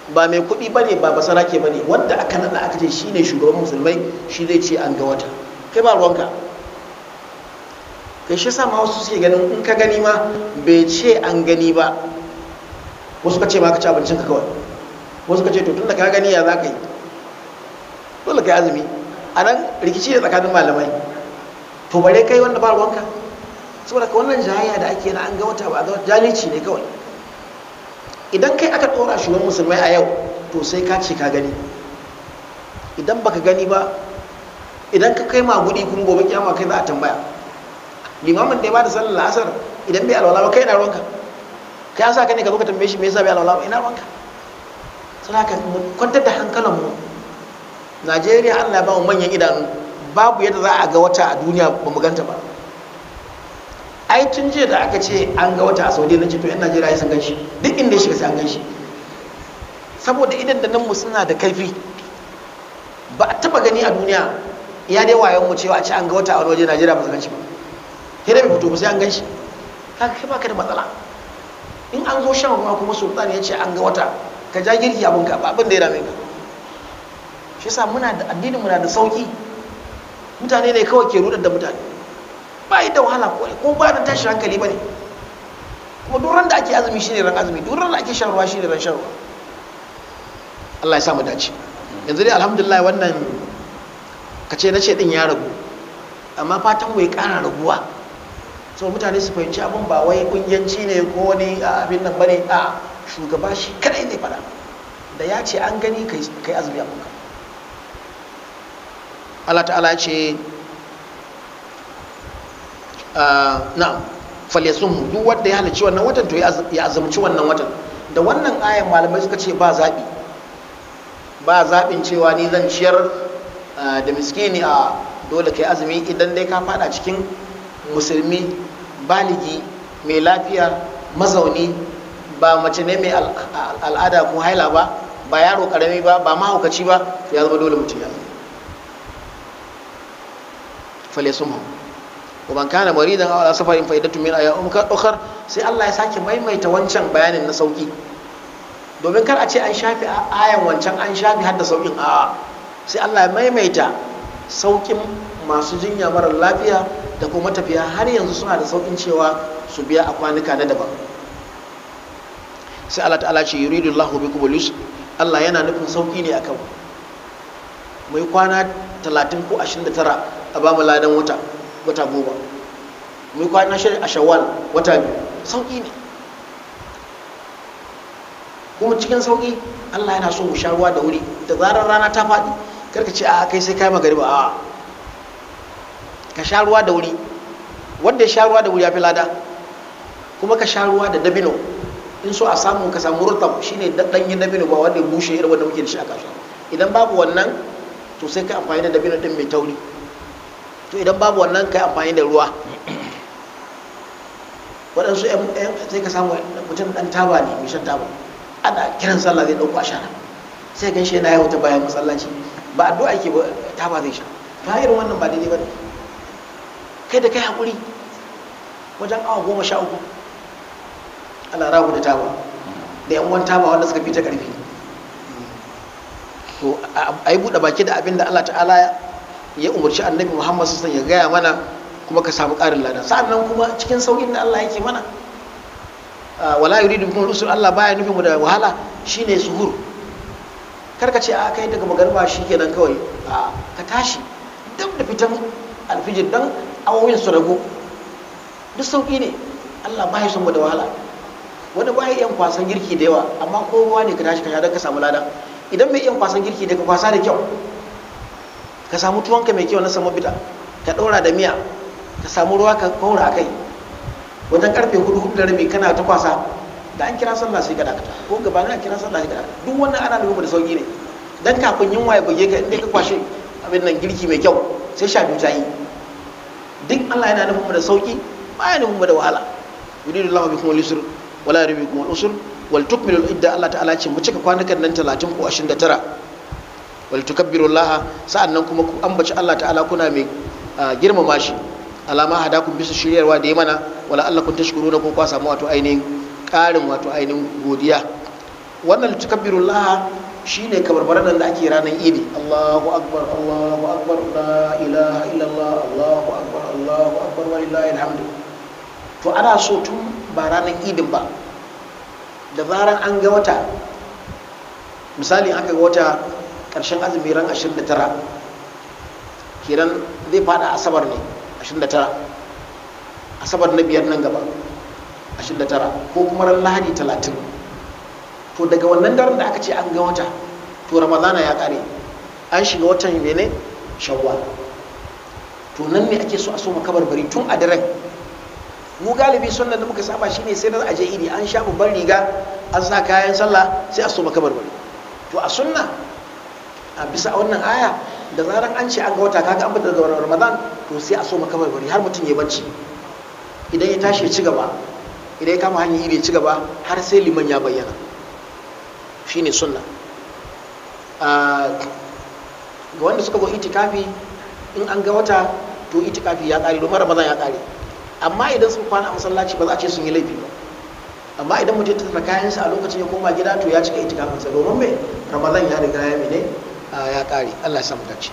ba mai kuɗi bane ba basarake bane wanda aka nada aka ce shine shugaban musulmai shi zai ce an ga wata kai ba ruwanka kai shi sa ma wasu suke ganin in ka gani ma bai ce an gani ba wasu ka ce ma ka ci abincinka kawai wasu ka ce to tunda ka gani ya za ka yi dole ka yi azumi a nan rikici ne tsakanin malamai to bare kai wanda ba ruwanka saboda ka wannan jayayya da ake na an ga wata ba ga jalici ne kawai idan kai aka ɗora shugaban musulmai a yau to sai ka ce ka gani idan baka gani ba idan ka kai magudi kuma gobe kyama kai za a tambaya limamin da ya bada sallar la'asar idan bai alwala ba kai na ruwanka kai an sa ka ne ka zo ka tambaye shi me yasa bai alwala ba ina ruwanka saboda mu kwantar da hankalinmu najeriya allah ba mu manyan idanu babu yadda za a ga wata a duniya ba mu ganta ba ai tun jiya da aka ce an ga wata a saudi na ce to yan najeriya sun gan shi duk inda ya shiga sai an gan shi saboda idan da nan mu suna da kaifi ba a taba gani a duniya ya dai wayon mu cewa a ce an ga wata a wani waje najeriya ba su gan shi ba sai dai bai fito ba sai an gan shi haka kai baka da matsala in an zo shan ruwa kuma sultan ya ce an ga wata ka ja girki abin ka ba abin da ya dame ka shi yasa muna da addinin muna da sauki mutane ne kawai ke rudar da mutane ba yi da wahala ko ko ba da tashi hankali bane kuma duk ran da ake azumi shine ran azumi duk ran da ake shan ruwa shine ran shan ruwa Allah ya sa mu dace yanzu dai alhamdulillah wannan kace na ce din ya ragu amma fatan mu ya kara raguwa so mutane su fahimci abin ba wai kungiyanci ne ko wani abin nan bane a shugaba shi kadai ne fada da ya ce an gani kai azumi abin ka Allah ta'ala ce na'am falyasum duk wanda ya halarci wannan watan to ya azumci wannan watan da wannan ayan malamai suka ce ba zaɓi ba zaɓin cewa ni zan ciyar da miskini a dole kai azumi idan dai ka fada cikin musulmi baligi mai lafiya mazauni ba mace ne mai al'ada ko haila ba ba yaro karami ba ba mahaukaci ba ya zama dole mutum ya zama fale sun hau ومن كان مريضا او على سفر فائدة من ايام اخر sai Allah ya sake maimaita wancan bayanin na sauki domin kar a ce an shafi ayan wancan an shafi hadda saukin a sai Allah ya maimaita saukin masu jinya marar lafiya da kuma tafiya har yanzu suna da saukin cewa su biya a kwanuka na daban sai Allah ta'ala ce yuridu Allahu bikum al Allah yana nufin sauki ne akan mai kwana 30 ko 29 a ba mu ladan wata wata goma mai kwana shirin a shawwal wata biyu sauƙi ne kuma cikin sauƙi allah yana so mu sha ruwa da wuri da zarar rana ta faɗi karka ce a kai sai kai magariba a ka sha ruwa da wuri wanda ya sha ruwa da wuri ya fi lada kuma ka sha ruwa da dabino in so a samu ka samu rutab shine ɗanyen dabino ba wanda ya bushe irin wanda muke da shi a kasuwa idan babu wannan to sai ka amfani da dabino din mai tauri to idan babu wannan kai amfani da ruwa waɗansu sai ka samu mutum ɗan taba ne mai shan taba ana kiran sallah zai ɗauko ashara sai gan shi yana yawo ta bayan masallaci ba addu'a yake ba taba zai sha ta irin wannan ba daidai ba ne kai da kai haƙuri wajen awa goma sha uku ana ragu da taba da yan uwan taba wanda suka fi ta ƙarfi to a yi buɗe baki da abin da Allah ta'ala ya umarci annabi muhammad sassan ya gaya mana kuma ka samu ƙarin lada sa'annan kuma cikin sauƙin da allah yake mana wala yuridu bikum rusul allah baya nufin mu da wahala shine suhur kar ka ce a kai daga magarba kenan kawai a ka tashi duk da fitan alfijir dan awowin su rago duk sauƙi ne allah baya son mu da wahala wani baya yan kwasan girki da yawa amma kowa ne ka tashi ka sha don ka samu lada idan mai yan kwasan girki da ka kwasa da kyau ka samu tuwonka mai kyau na samu bita ka ɗora da miya ka samu ruwa ka kaura a kai wajen karfe hudu hudu da rabi kana ta kwasa da an kira sallah sai ka dakata ko gaba na kira sallah sai ka dakata duk wannan ana nufin da sauki ne dan kafin yunwa ya buge ka inda ka kwashe abin nan girki mai kyau sai sha biyu ta yi duk Allah yana nufin da sauki ba ya nufin da wahala yuridu Allahu bikum al-yusr wala yuridu bikum al-usr wal tukmilu idda Allah ta'ala ce mu cika kwanukan nan 30 ko 29 wal tukabbirullaha sa'annan kuma ku ambaci Allah ta'ala kuna mai girmama shi alama hadakum bisa shiryarwa da ya mana wala Allah kun tashkuruna ko kwa samu wato ainihin ƙarin wato ainihin godiya wannan tukabbirullah shine kabarbaran da ake ranar idi Allahu akbar Allahu akbar la ilaha illallah Allahu akbar Allahu akbar wa lillahi alhamdu to ana so tun ba ranar idin ba da zaran an ga wata misali aka ga wata ƙarshen azumi ran 29 kiran zai fada asabar ne 29 asabar na biyar nan gaba 29 ko kuma ran lahadi 30 to daga wannan daren da aka ce an ga wata to ramadana ya kare an shiga watan mene shawwal to nan ne ake so a so makabarbari tun a daren mu galibi sunnan da muka saba shine sai da aje idi an sha babban riga an sa kayan sallah sai a so makabarbari to a sunna a bisa wannan aya da zaran an ce an ga wata kaga an fita daga ramadan to sai a so makabarbari har mutum ya bacci idan ya tashi ya ci gaba idan ya kama hanyar iri ya ci gaba har sai liman ya bayyana shine sunna ga wanda suka zo itikafi in an ga wata to itikafi ya kare domin ramadan ya kare amma idan sun kwana a masallaci ba za a ce sun yi laifi ba amma idan mutum ya tattara kayansa a lokacin ya koma gida to ya cika itikafinsa domin mai ramadan ya riga ya mene ya kare allah ya samu dace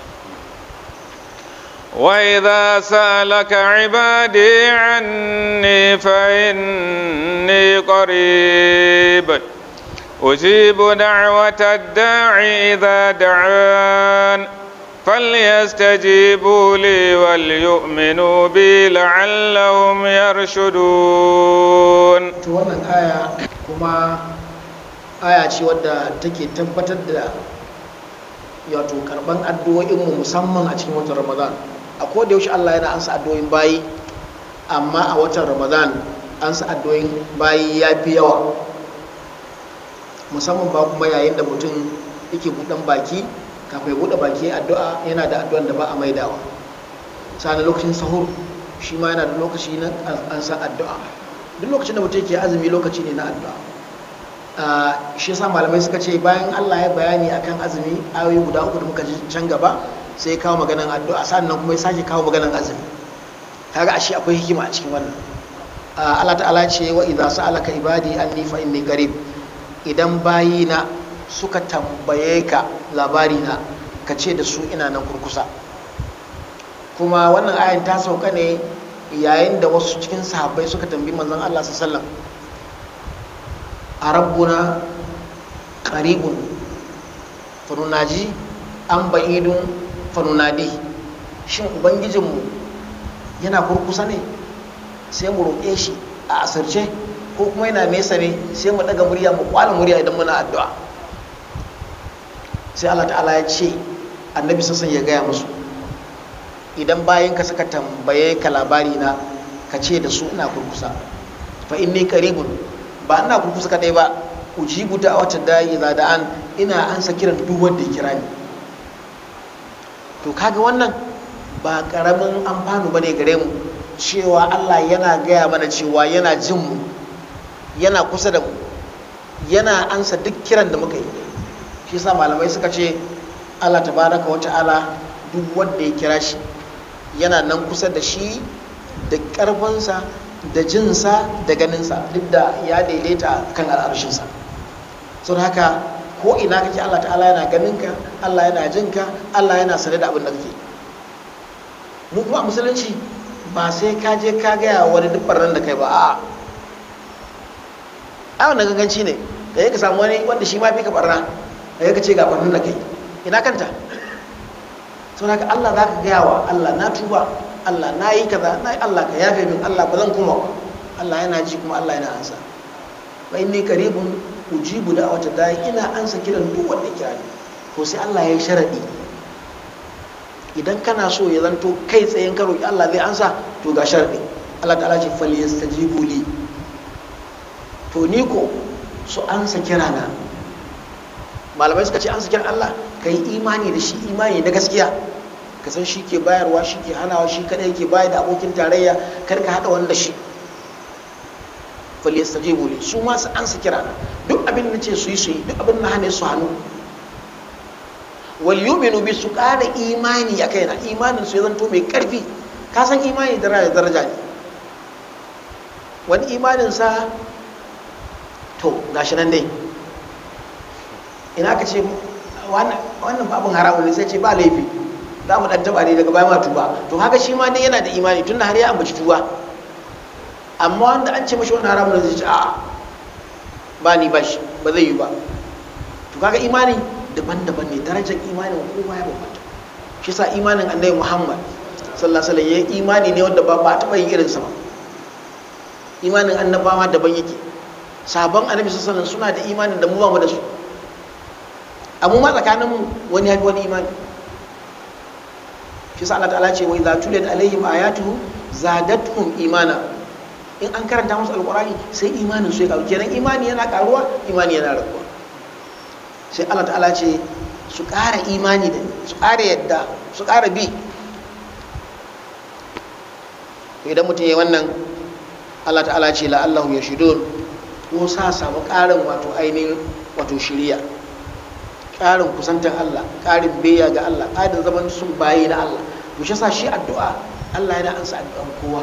وإذا سألك عبادي عني فإني قريب أجيب دعوة الداعي إذا دعان فليستجيبوا لي وليؤمنوا بي لعلهم يرشدون to wannan aya kuma aya ce wadda take tabbatar da wato karban addu'o'inmu musamman a cikin watan ramadan a koda yaushe Allah yana ansa addu'o'in bayi amma a watan ramadan ansa addu'o'in bayi ya fi yawa musamman ba kuma yayin da mutum yake buɗan baki kafin ya buɗe baki addu'a yana da addu'an da ba a maidawa sa'an lokacin sahur shi ma yana da lokaci na ansa addu'a duk lokacin da mutum yake azumi lokaci ne na addu'a shi yasa malamai suka ce bayan Allah ya bayani akan azumi ayoyi guda uku da muka ji can gaba sai kawo maganan addu'a sannan kuma ya sake kawo maganan azumi kaga ashe akwai hikima a cikin wannan Allah ta'ala ce wa idza sa'alaka ibadi anni fa inni qarib idan bayina suka tambaye ka labari na ka ce da su ina nan kurkusa kuma wannan ayan ta sauka ne yayin da wasu cikin sahabbai suka tambi manzon Allah sallallahu alaihi wasallam a rabbuna qaribun fanunaji an ba'idun fanunadi shin ubangijinmu yana kurkusa ne sai mu roƙe shi a asirce ko kuma yana nesa ne sai mu daga murya mu kwala murya idan muna addu'a sai Allah ta'ala ya ce annabi sassan ya gaya musu idan bayan ka suka tambaye ka labari na ka ce da su ina kurkusa fa inni qaribun ba ina kurkusa kadai ba ujibu da'wata da'i za da an ina ansa kiran duk wanda ya kira ni to kaga wannan ba karamin amfanu bane gare mu cewa Allah yana gaya mana cewa yana jin mu yana kusa da mu yana ansa duk kiran da muka yi shi yasa malamai suka ce Allah tabaraka wa ta'ala duk wanda ya kira shi yana nan kusa da shi da karfinsa da jinsa da ganinsa duk da ya daidaita kan al'arshinsa sun haka ko ina kake Allah ta'ala yana ganinka Allah yana jinka Allah yana sane da abin da kake mu kuma musulunci ba sai ka je ka gaya wani duk barnan da kai ba a'a a wannan ganganci ne da ya ka samu wani wanda shi ma fi ka barna da ya ka ce ga barnan da kai ina kanta sun haka Allah za ka gaya wa Allah na tuba Allah na yi kaza na yi Allah ka yafe min Allah ba zan kuma ba Allah yana ji kuma Allah yana ansa wa inni qaribun ujibu da wata dai ina ansa kiran duk wanda kira ni to sai Allah ya yi sharadi idan kana so ya zanto kai tsayen ka roki Allah zai ansa to ga sharadi Allah ta'ala ce fal yastajibu li to ni ko su ansa kirana malamai suka ce ansa kiran Allah kai imani da shi imani na gaskiya ka san shi ke bayarwa shi ke hanawa shi kadai ke bayar da abokin tarayya kar ka hada wanda shi falyastajibu li su ma su an su kira duk abin da ce su yi su yi duk abin da hane su hannu wal yu'minu bi su kada imani a kaina imanin su ya zanto mai karfi ka san imani daraja daraja ne wani imanin sa to gashi nan dai ina ka ce wannan babin haramun ne sai ce ba laifi za mu dan taba ne daga baya ma tuba to haka shi ma dai yana da imani tunda har ya ambaci tuba amma wanda an ce mashi wannan haramun ne zai ce a'a ba ni ba shi ba zai yi ba to kaga imani daban-daban ne darajar imanin kowa ya bambanta shi sa imanin annabi Muhammad sallallahu alaihi wasallam ya imani ne wanda ba ba taɓa yin irinsa ba imanin annabawa daban yake sabon annabi sallallahu alaihi suna da imanin da mu ba mu da su amma ma tsakanin mu wani ya fi wani imani shi sa Allah ta'ala ce wa idza tuliyat alaihim ayatuhu zadatuhum imana in an karanta musu alqur'ani sai imanin su ya karu kenan imani yana karuwa imani yana raguwa sai Allah ta'ala ce su ƙara imani da su ƙara yadda su ƙara bi idan mutum ya wannan Allah ta'ala ce la'allahu ya shidon ko sa samu ƙarin wato ainihin wato shiriya ƙarin kusantar Allah ƙarin beya ga Allah ƙarin zaman sun bayi na Allah to shi sa shi addu'a Allah yana ansa addu'an kowa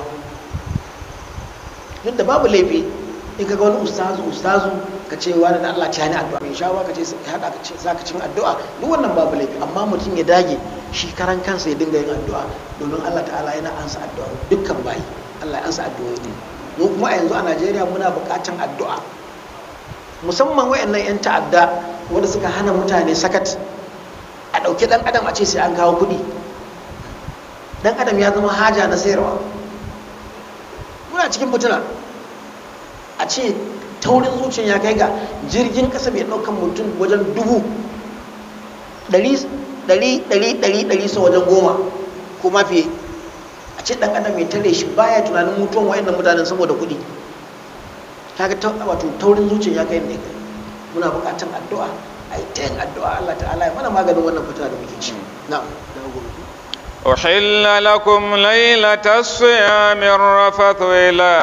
duk da babu laifi in ka ga wani ustazu ustazu ka ce wani da Allah ta ni addu'a mai shawa ka ce haɗa ka ce za ka cin addu'a duk wannan babu laifi amma mutum ya dage shi karan kansa ya dinga yin addu'a domin Allah ta'ala yana ansa addu'a dukkan bayi Allah ya ansa addu'o'i ne mu kuma a yanzu a Najeriya muna buƙatan addu'a musamman wayannan yan ta'adda wanda suka hana mutane sakat a ɗauki ɗan adam a ce sai an kawo kuɗi ɗan adam ya zama haja na sayarwa muna cikin fitina a ce taurin zuciya ya kai ga jirgin ƙasa mai ɗaukan mutum wajen dubu ɗari ɗari ɗari ɗari ɗari sau wajen goma ko ma fiye a ce ɗan adam mai tare shi baya tunanin mutuwan wa'annan mutanen saboda kuɗi kaga wato taurin zuciya ya kai ne muna buƙatar addu'a a yi ta yin addu'a Allah ta'ala ya mana maganin wannan fitina da muke ci na'am أحل لكم ليلة الصيام الرفث إلى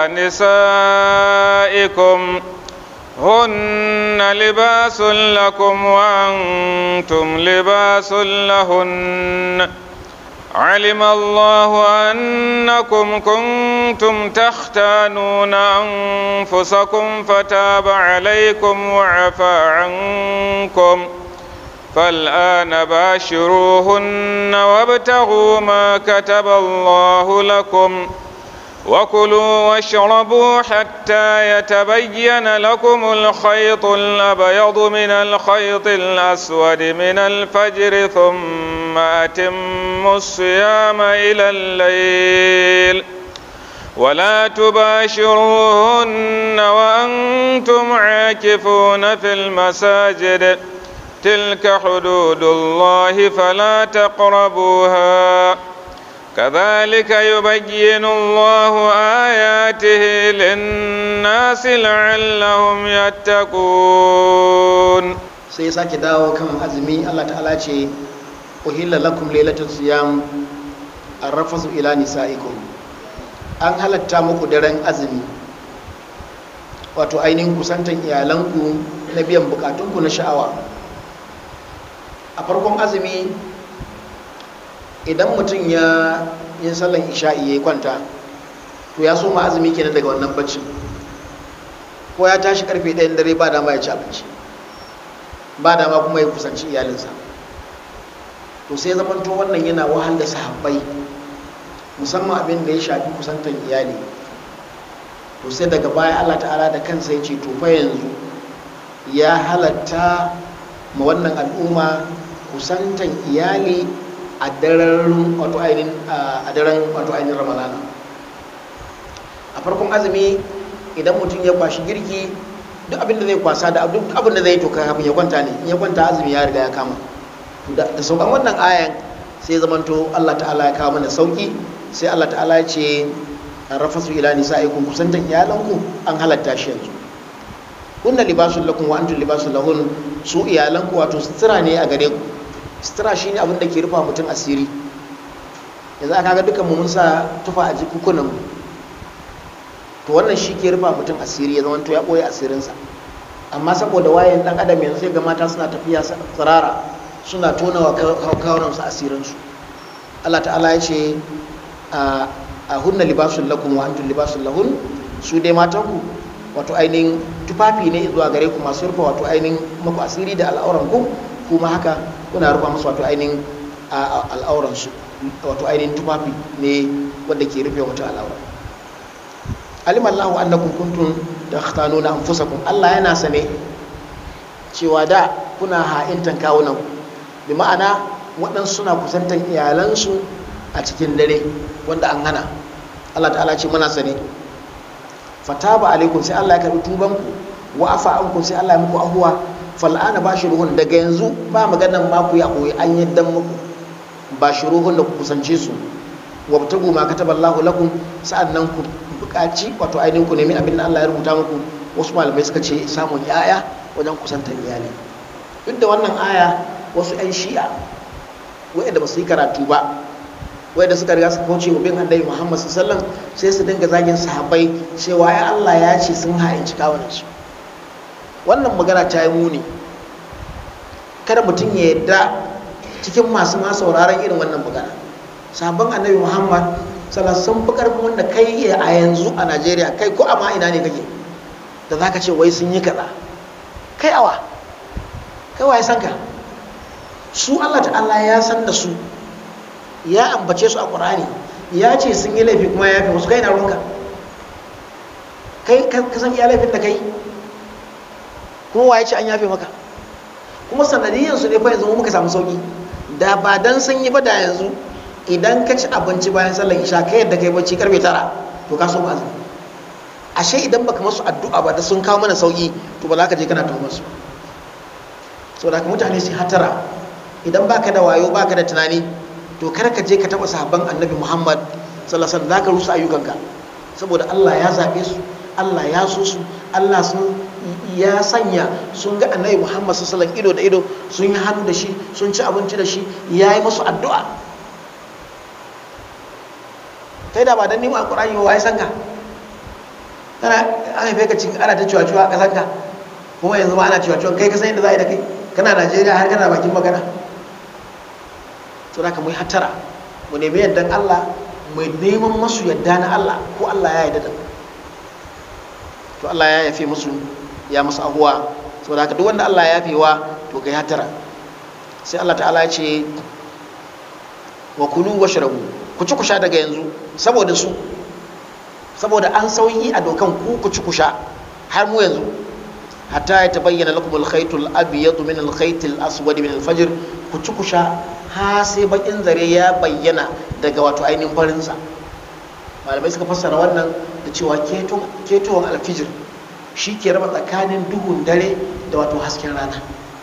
نسائكم هن لباس لكم وأنتم لباس لهن علم الله أنكم كنتم تختانون أنفسكم فتاب عليكم وعفى عنكم فالآن باشروهن وابتغوا ما كتب الله لكم وكلوا واشربوا حتى يتبين لكم الخيط الأبيض من الخيط الأسود من الفجر ثم أتموا الصيام إلى الليل ولا تباشروهن وأنتم عاكفون في المساجد تلك حدود الله فلا تقربوها كذلك يبين الله آياته للناس لعلهم يتقون sai sake dawo kan azumi Allah ta'ala ce uhilla lakum lailatul siyam arrafasu ila nisaikum an halatta muku daren azumi wato ainihin kusantan iyalanku na biyan bukatunku na sha'awa a farkon azumi idan mutum ya yin sallan isha'i ya kwanta to ya soma azumi kenan daga wannan baccin ko ya tashi karfe ɗayan dare ba dama ya ci abinci ba dama kuma ya kusanci iyalinsa to sai zamanto wannan yana wahal da sahabbai musamman abin da ya shafi kusantan iyali to sai daga baya allah ta'ala da kansa ya ce to fa yanzu ya halatta ma wannan al'umma kusantan iyali a daren wato ainihin a daren wato ainihin ramadana a farkon azumi idan mutum ya kwashi girki duk abin da zai kwasa da duk abin da zai to kafin ya kwanta ne in ya kwanta azumi ya riga ya kama da saukan wannan ayan sai zamanto Allah ta'ala ya kawo mana sauki sai Allah ta'ala ya ce rafasu ila nisa'ikum kusantan iyalanku an halatta shi yanzu kunna libasun lakum wa antum libasun lahun su iyalanku wato sutura ne a gare ku sutura shine abin da ke rufa mutum asiri yanzu aka ga dukan mu mun sa tufa a jikukunan mu to wannan shi ke rufa mutum asiri ya zama to ya boye asirinsa amma saboda wayan dan adam yanzu sai ga mata suna tafiya tsirara suna tona wa kawunan su asirinsu Allah ta'ala ya ce a hunna libasun lakum wa antum libasun lahun su dai matanku wato ainihin tufafi ne zuwa gare ku masu rufe wato ainihin maku asiri da al'auran ku kuma haka kuna rufa musu wato ainihin al'auran su wato ainihin tufafi ne wanda ke rufe wata al'aura alim Allahu annakum kuntum takhtanuna anfusakum Allah yana sane cewa da kuna ha'intan kawunan bi ma'ana waɗansu suna kusantan iyalansu a cikin dare wanda an hana Allah ta'ala ce muna sane fataba alaikum sai Allah ya karbi tubanku wa afa ankum sai Allah ya muku ahuwa fal'ana bashiruhun daga yanzu ba maganan ma ku ya koyi an yaddan muku bashiruhun da ku kusance su wabtagu ma kataballahu lakum sa'annan ku buƙaci wato ainihin ku nemi abin da Allah ya rubuta muku wasu malamai suka ce samun yaya wajen kusantar iyali duk da wannan aya wasu 'yan shi'a waɗanda ba su yi karatu ba waɗanda suka riga su kauce wa bin annabi muhammad sallallahu sai su dinga zagin sahabbai cewa ya Allah ya ce sun ha'inci kawunan su wannan magana ta yi muni kada mutum ya yadda cikin masu ma sauraron irin wannan magana sabon annabi muhammad sallallahu sun fi karfin wanda kai a yanzu a najeriya kai ko a ma ina ne kake da za ka ce wai sun yi kaza kai awa kai waye san ka su Allah ta'ala ya san da su ya ambace su a Qur'ani ya ce sun yi laifi kuma ya yafe musu kai na ruwanka kai ka san iya laifin da kai kuma waye ce an yafe maka kuma sanadiyan su ne fa yanzu muka samu sauki da ba dan sun yi ba da yanzu idan ka ci abinci bayan sallar isha kai yadda kai bacci karfe tara to ka so azumi ashe idan baka masu addu'a ba da sun kawo mana sauki to ba za ka je kana tuhumar su saboda ka mutane su hatara idan baka da wayo baka da tunani to kar ka je ka taba sahabban annabi muhammad sallallahu alaihi wasallam rusa ayyukanka saboda allah ya zaɓe su allah ya so su allah sun ya sanya sun ga annabi muhammad sallallahu alaihi ido da ido sun yi hannu da shi sun ci abinci da shi ya yi musu addu'a kai da ba dan nima alqur'ani ba wai sanka kana an haife ka cikin ana ta ciwa-ciwa a ƙasarka kuma yanzu ma ana ciwa-ciwa kai ka san yadda za a yi da kai kana najeriya har kana bakin magana to da ka mu hattara mu nemi yardan allah mu neman masu yadda na allah ko allah ya yarda da to allah ya yafe musu ya musu ahuwa saboda haka duk wanda allah ya yafe wa to kai hattara sai allah ta'ala ya ce wa kulu wa shrabu ku ci ku sha daga yanzu saboda su saboda an sauyi a dokan ku ku ci ku sha har mu yanzu hatta ya tabayyana lakum al-khayt al-abyad min al-khayt al-aswad min al-fajr ku ci ku sha ha sai bakin zare ya bayyana daga wato ainihin farin sa malamai suka fassara wannan da cewa ketowar alfijir shi ke raba tsakanin duhun dare da wato hasken rana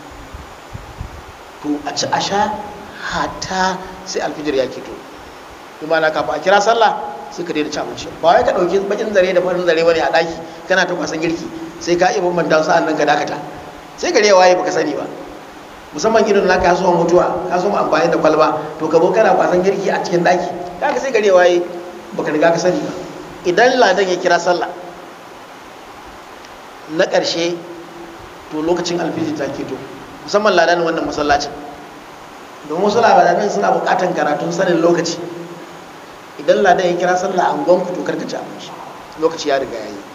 to a ci a sha hata sai alfijir ya keto kuma na kafa a kira sallah sai ka daina ci abinci ba wai ka ɗauki bakin zare da farin zare bane a ɗaki kana ta kwasan girki sai ka iya bambanta sa'an nan ka dakata sai gare ya waye baka sani ba musamman irin na kasuwan mutuwa kasuwan amfani da kwalba to ka zo kana kwasan girki a cikin ɗaki kaga sai gare ya waye baka riga ka sani ba idan ladan ya kira sallah na ƙarshe to lokacin alfijir ta keto musamman ladan wannan masallacin domin wasu labaran suna buƙatar karatun sanin lokaci idan ladan ya kira sallah an gwanku to karka ci abinci lokaci ya riga yayi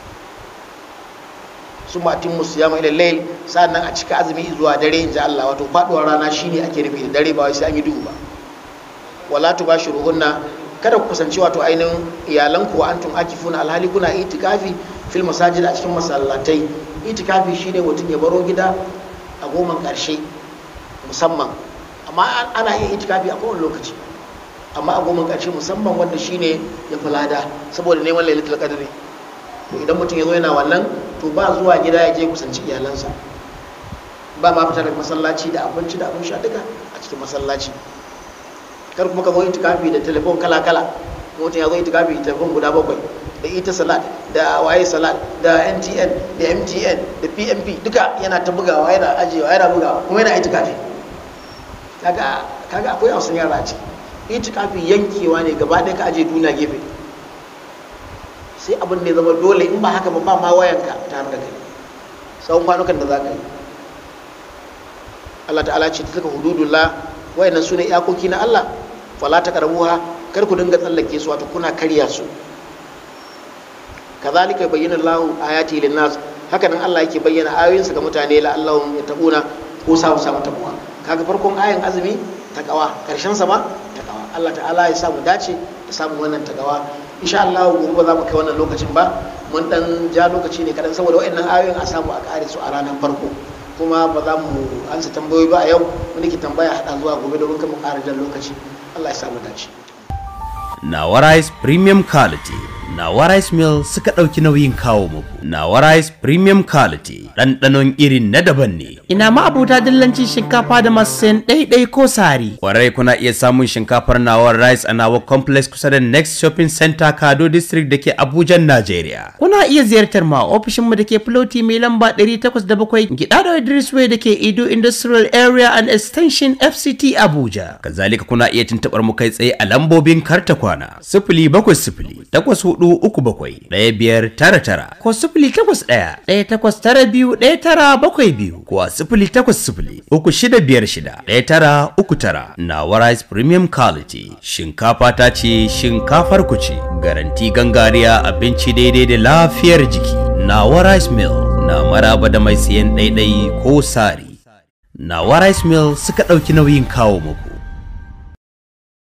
su matin musu ya mai layl sannan a cika azumi zuwa dare inji Allah wato faduwar rana shine ake nufi da dare ba wai sai an yi duhu ba wala tubashiruhunna kada ku kusanci wato ainihin iyalanku wa antum akifuna alhali kuna itikafi fil masajid a cikin masallatai itikafi shine mutum ya baro gida a goman karshe musamman amma ana iya itikafi a kowane lokaci amma a goma ƙarshe musamman wanda shine ya fi lada saboda neman lailatul qadri to idan mutum ya zo yana wannan to ba zuwa gida ya je kusanci iyalansa ba ma fitar da masallaci da abinci da abin sha duka a cikin masallaci kar kuma ka zo itikafi da telefon kala kala mutum ya zo itikafi da telefon guda bakwai da ita salat da waye salat da ntn da mtn da pmp duka yana ta bugawa yana ajiyewa yana bugawa kuma yana itikafi kaga kaga akwai hausan yara a ciki itikafi yankewa ne gaba ɗaya ka aje duniya gefe sai abin da ya zama dole in ba haka ba ba ma wayanka tare da kai tsawon kwanukan da za ka yi Allah ta'ala ce ta hududullah wayannan su ne iyakoki na Allah fala ta karabuha kar ku dinga tsallake su wato kuna karya su kazalika bayyana Allahu ayati lin-nas haka nan Allah yake bayyana ayoyinsa ga mutane la'allahum yattaquna ko samu samu taqwa kaga farkon ayan azumi takawa karshen sa ma takawa Allah ta'ala ya samu dace ya samu wannan takawa insha Allah gobe ba za mu kai wannan lokacin ba mun dan ja lokaci ne kadan saboda waɗannan ayoyin a samu a kare su a ranar farko kuma ba za mu ansa tambayoyi ba a yau wani ke tambaya hada zuwa gobe domin kan mu ƙara jan lokaci Allah ya samu dace Nawa Rice Premium Quality Nawa Rice Mill suka ɗauki nauyin kawo muku. Nawa Rice Premium Quality ɗanɗanon irin na daban ne. Ina ma abuta dillancin shinkafa da masu sayan ɗaiɗai ko sari. Kwarai kuna iya samun shinkafar Nawa Rice a Nawa Complex kusa da Next Shopping Center Kado District da ke Abuja, Najeriya. Kuna iya ziyartar ma ofishinmu da ke Floti mai lamba 807 Gidado Idris Way da ke Ido Industrial Area and Extension FCT Abuja. Kazalika kuna iya tuntuɓar mu kai tsaye a lambobin karta kwana. Sifili bakwai sifili takwas hudu uku bakwai ɗaya biyar tara tara ko sifili takwas ɗaya ɗaya takwas tara biyu ɗaya tara bakwai biyu ko a sifili takwas sifili uku shida biyar shida ɗaya tara uku tara Nawa Rice Premium Quality shinkafa ta ce shinkafar ku ce garanti gangariya abinci daidai da lafiyar jiki Nawa Rice Mill na maraba da mai siyan ɗaiɗai ko sari Nawa Rice Mill suka ɗauki nauyin kawo muku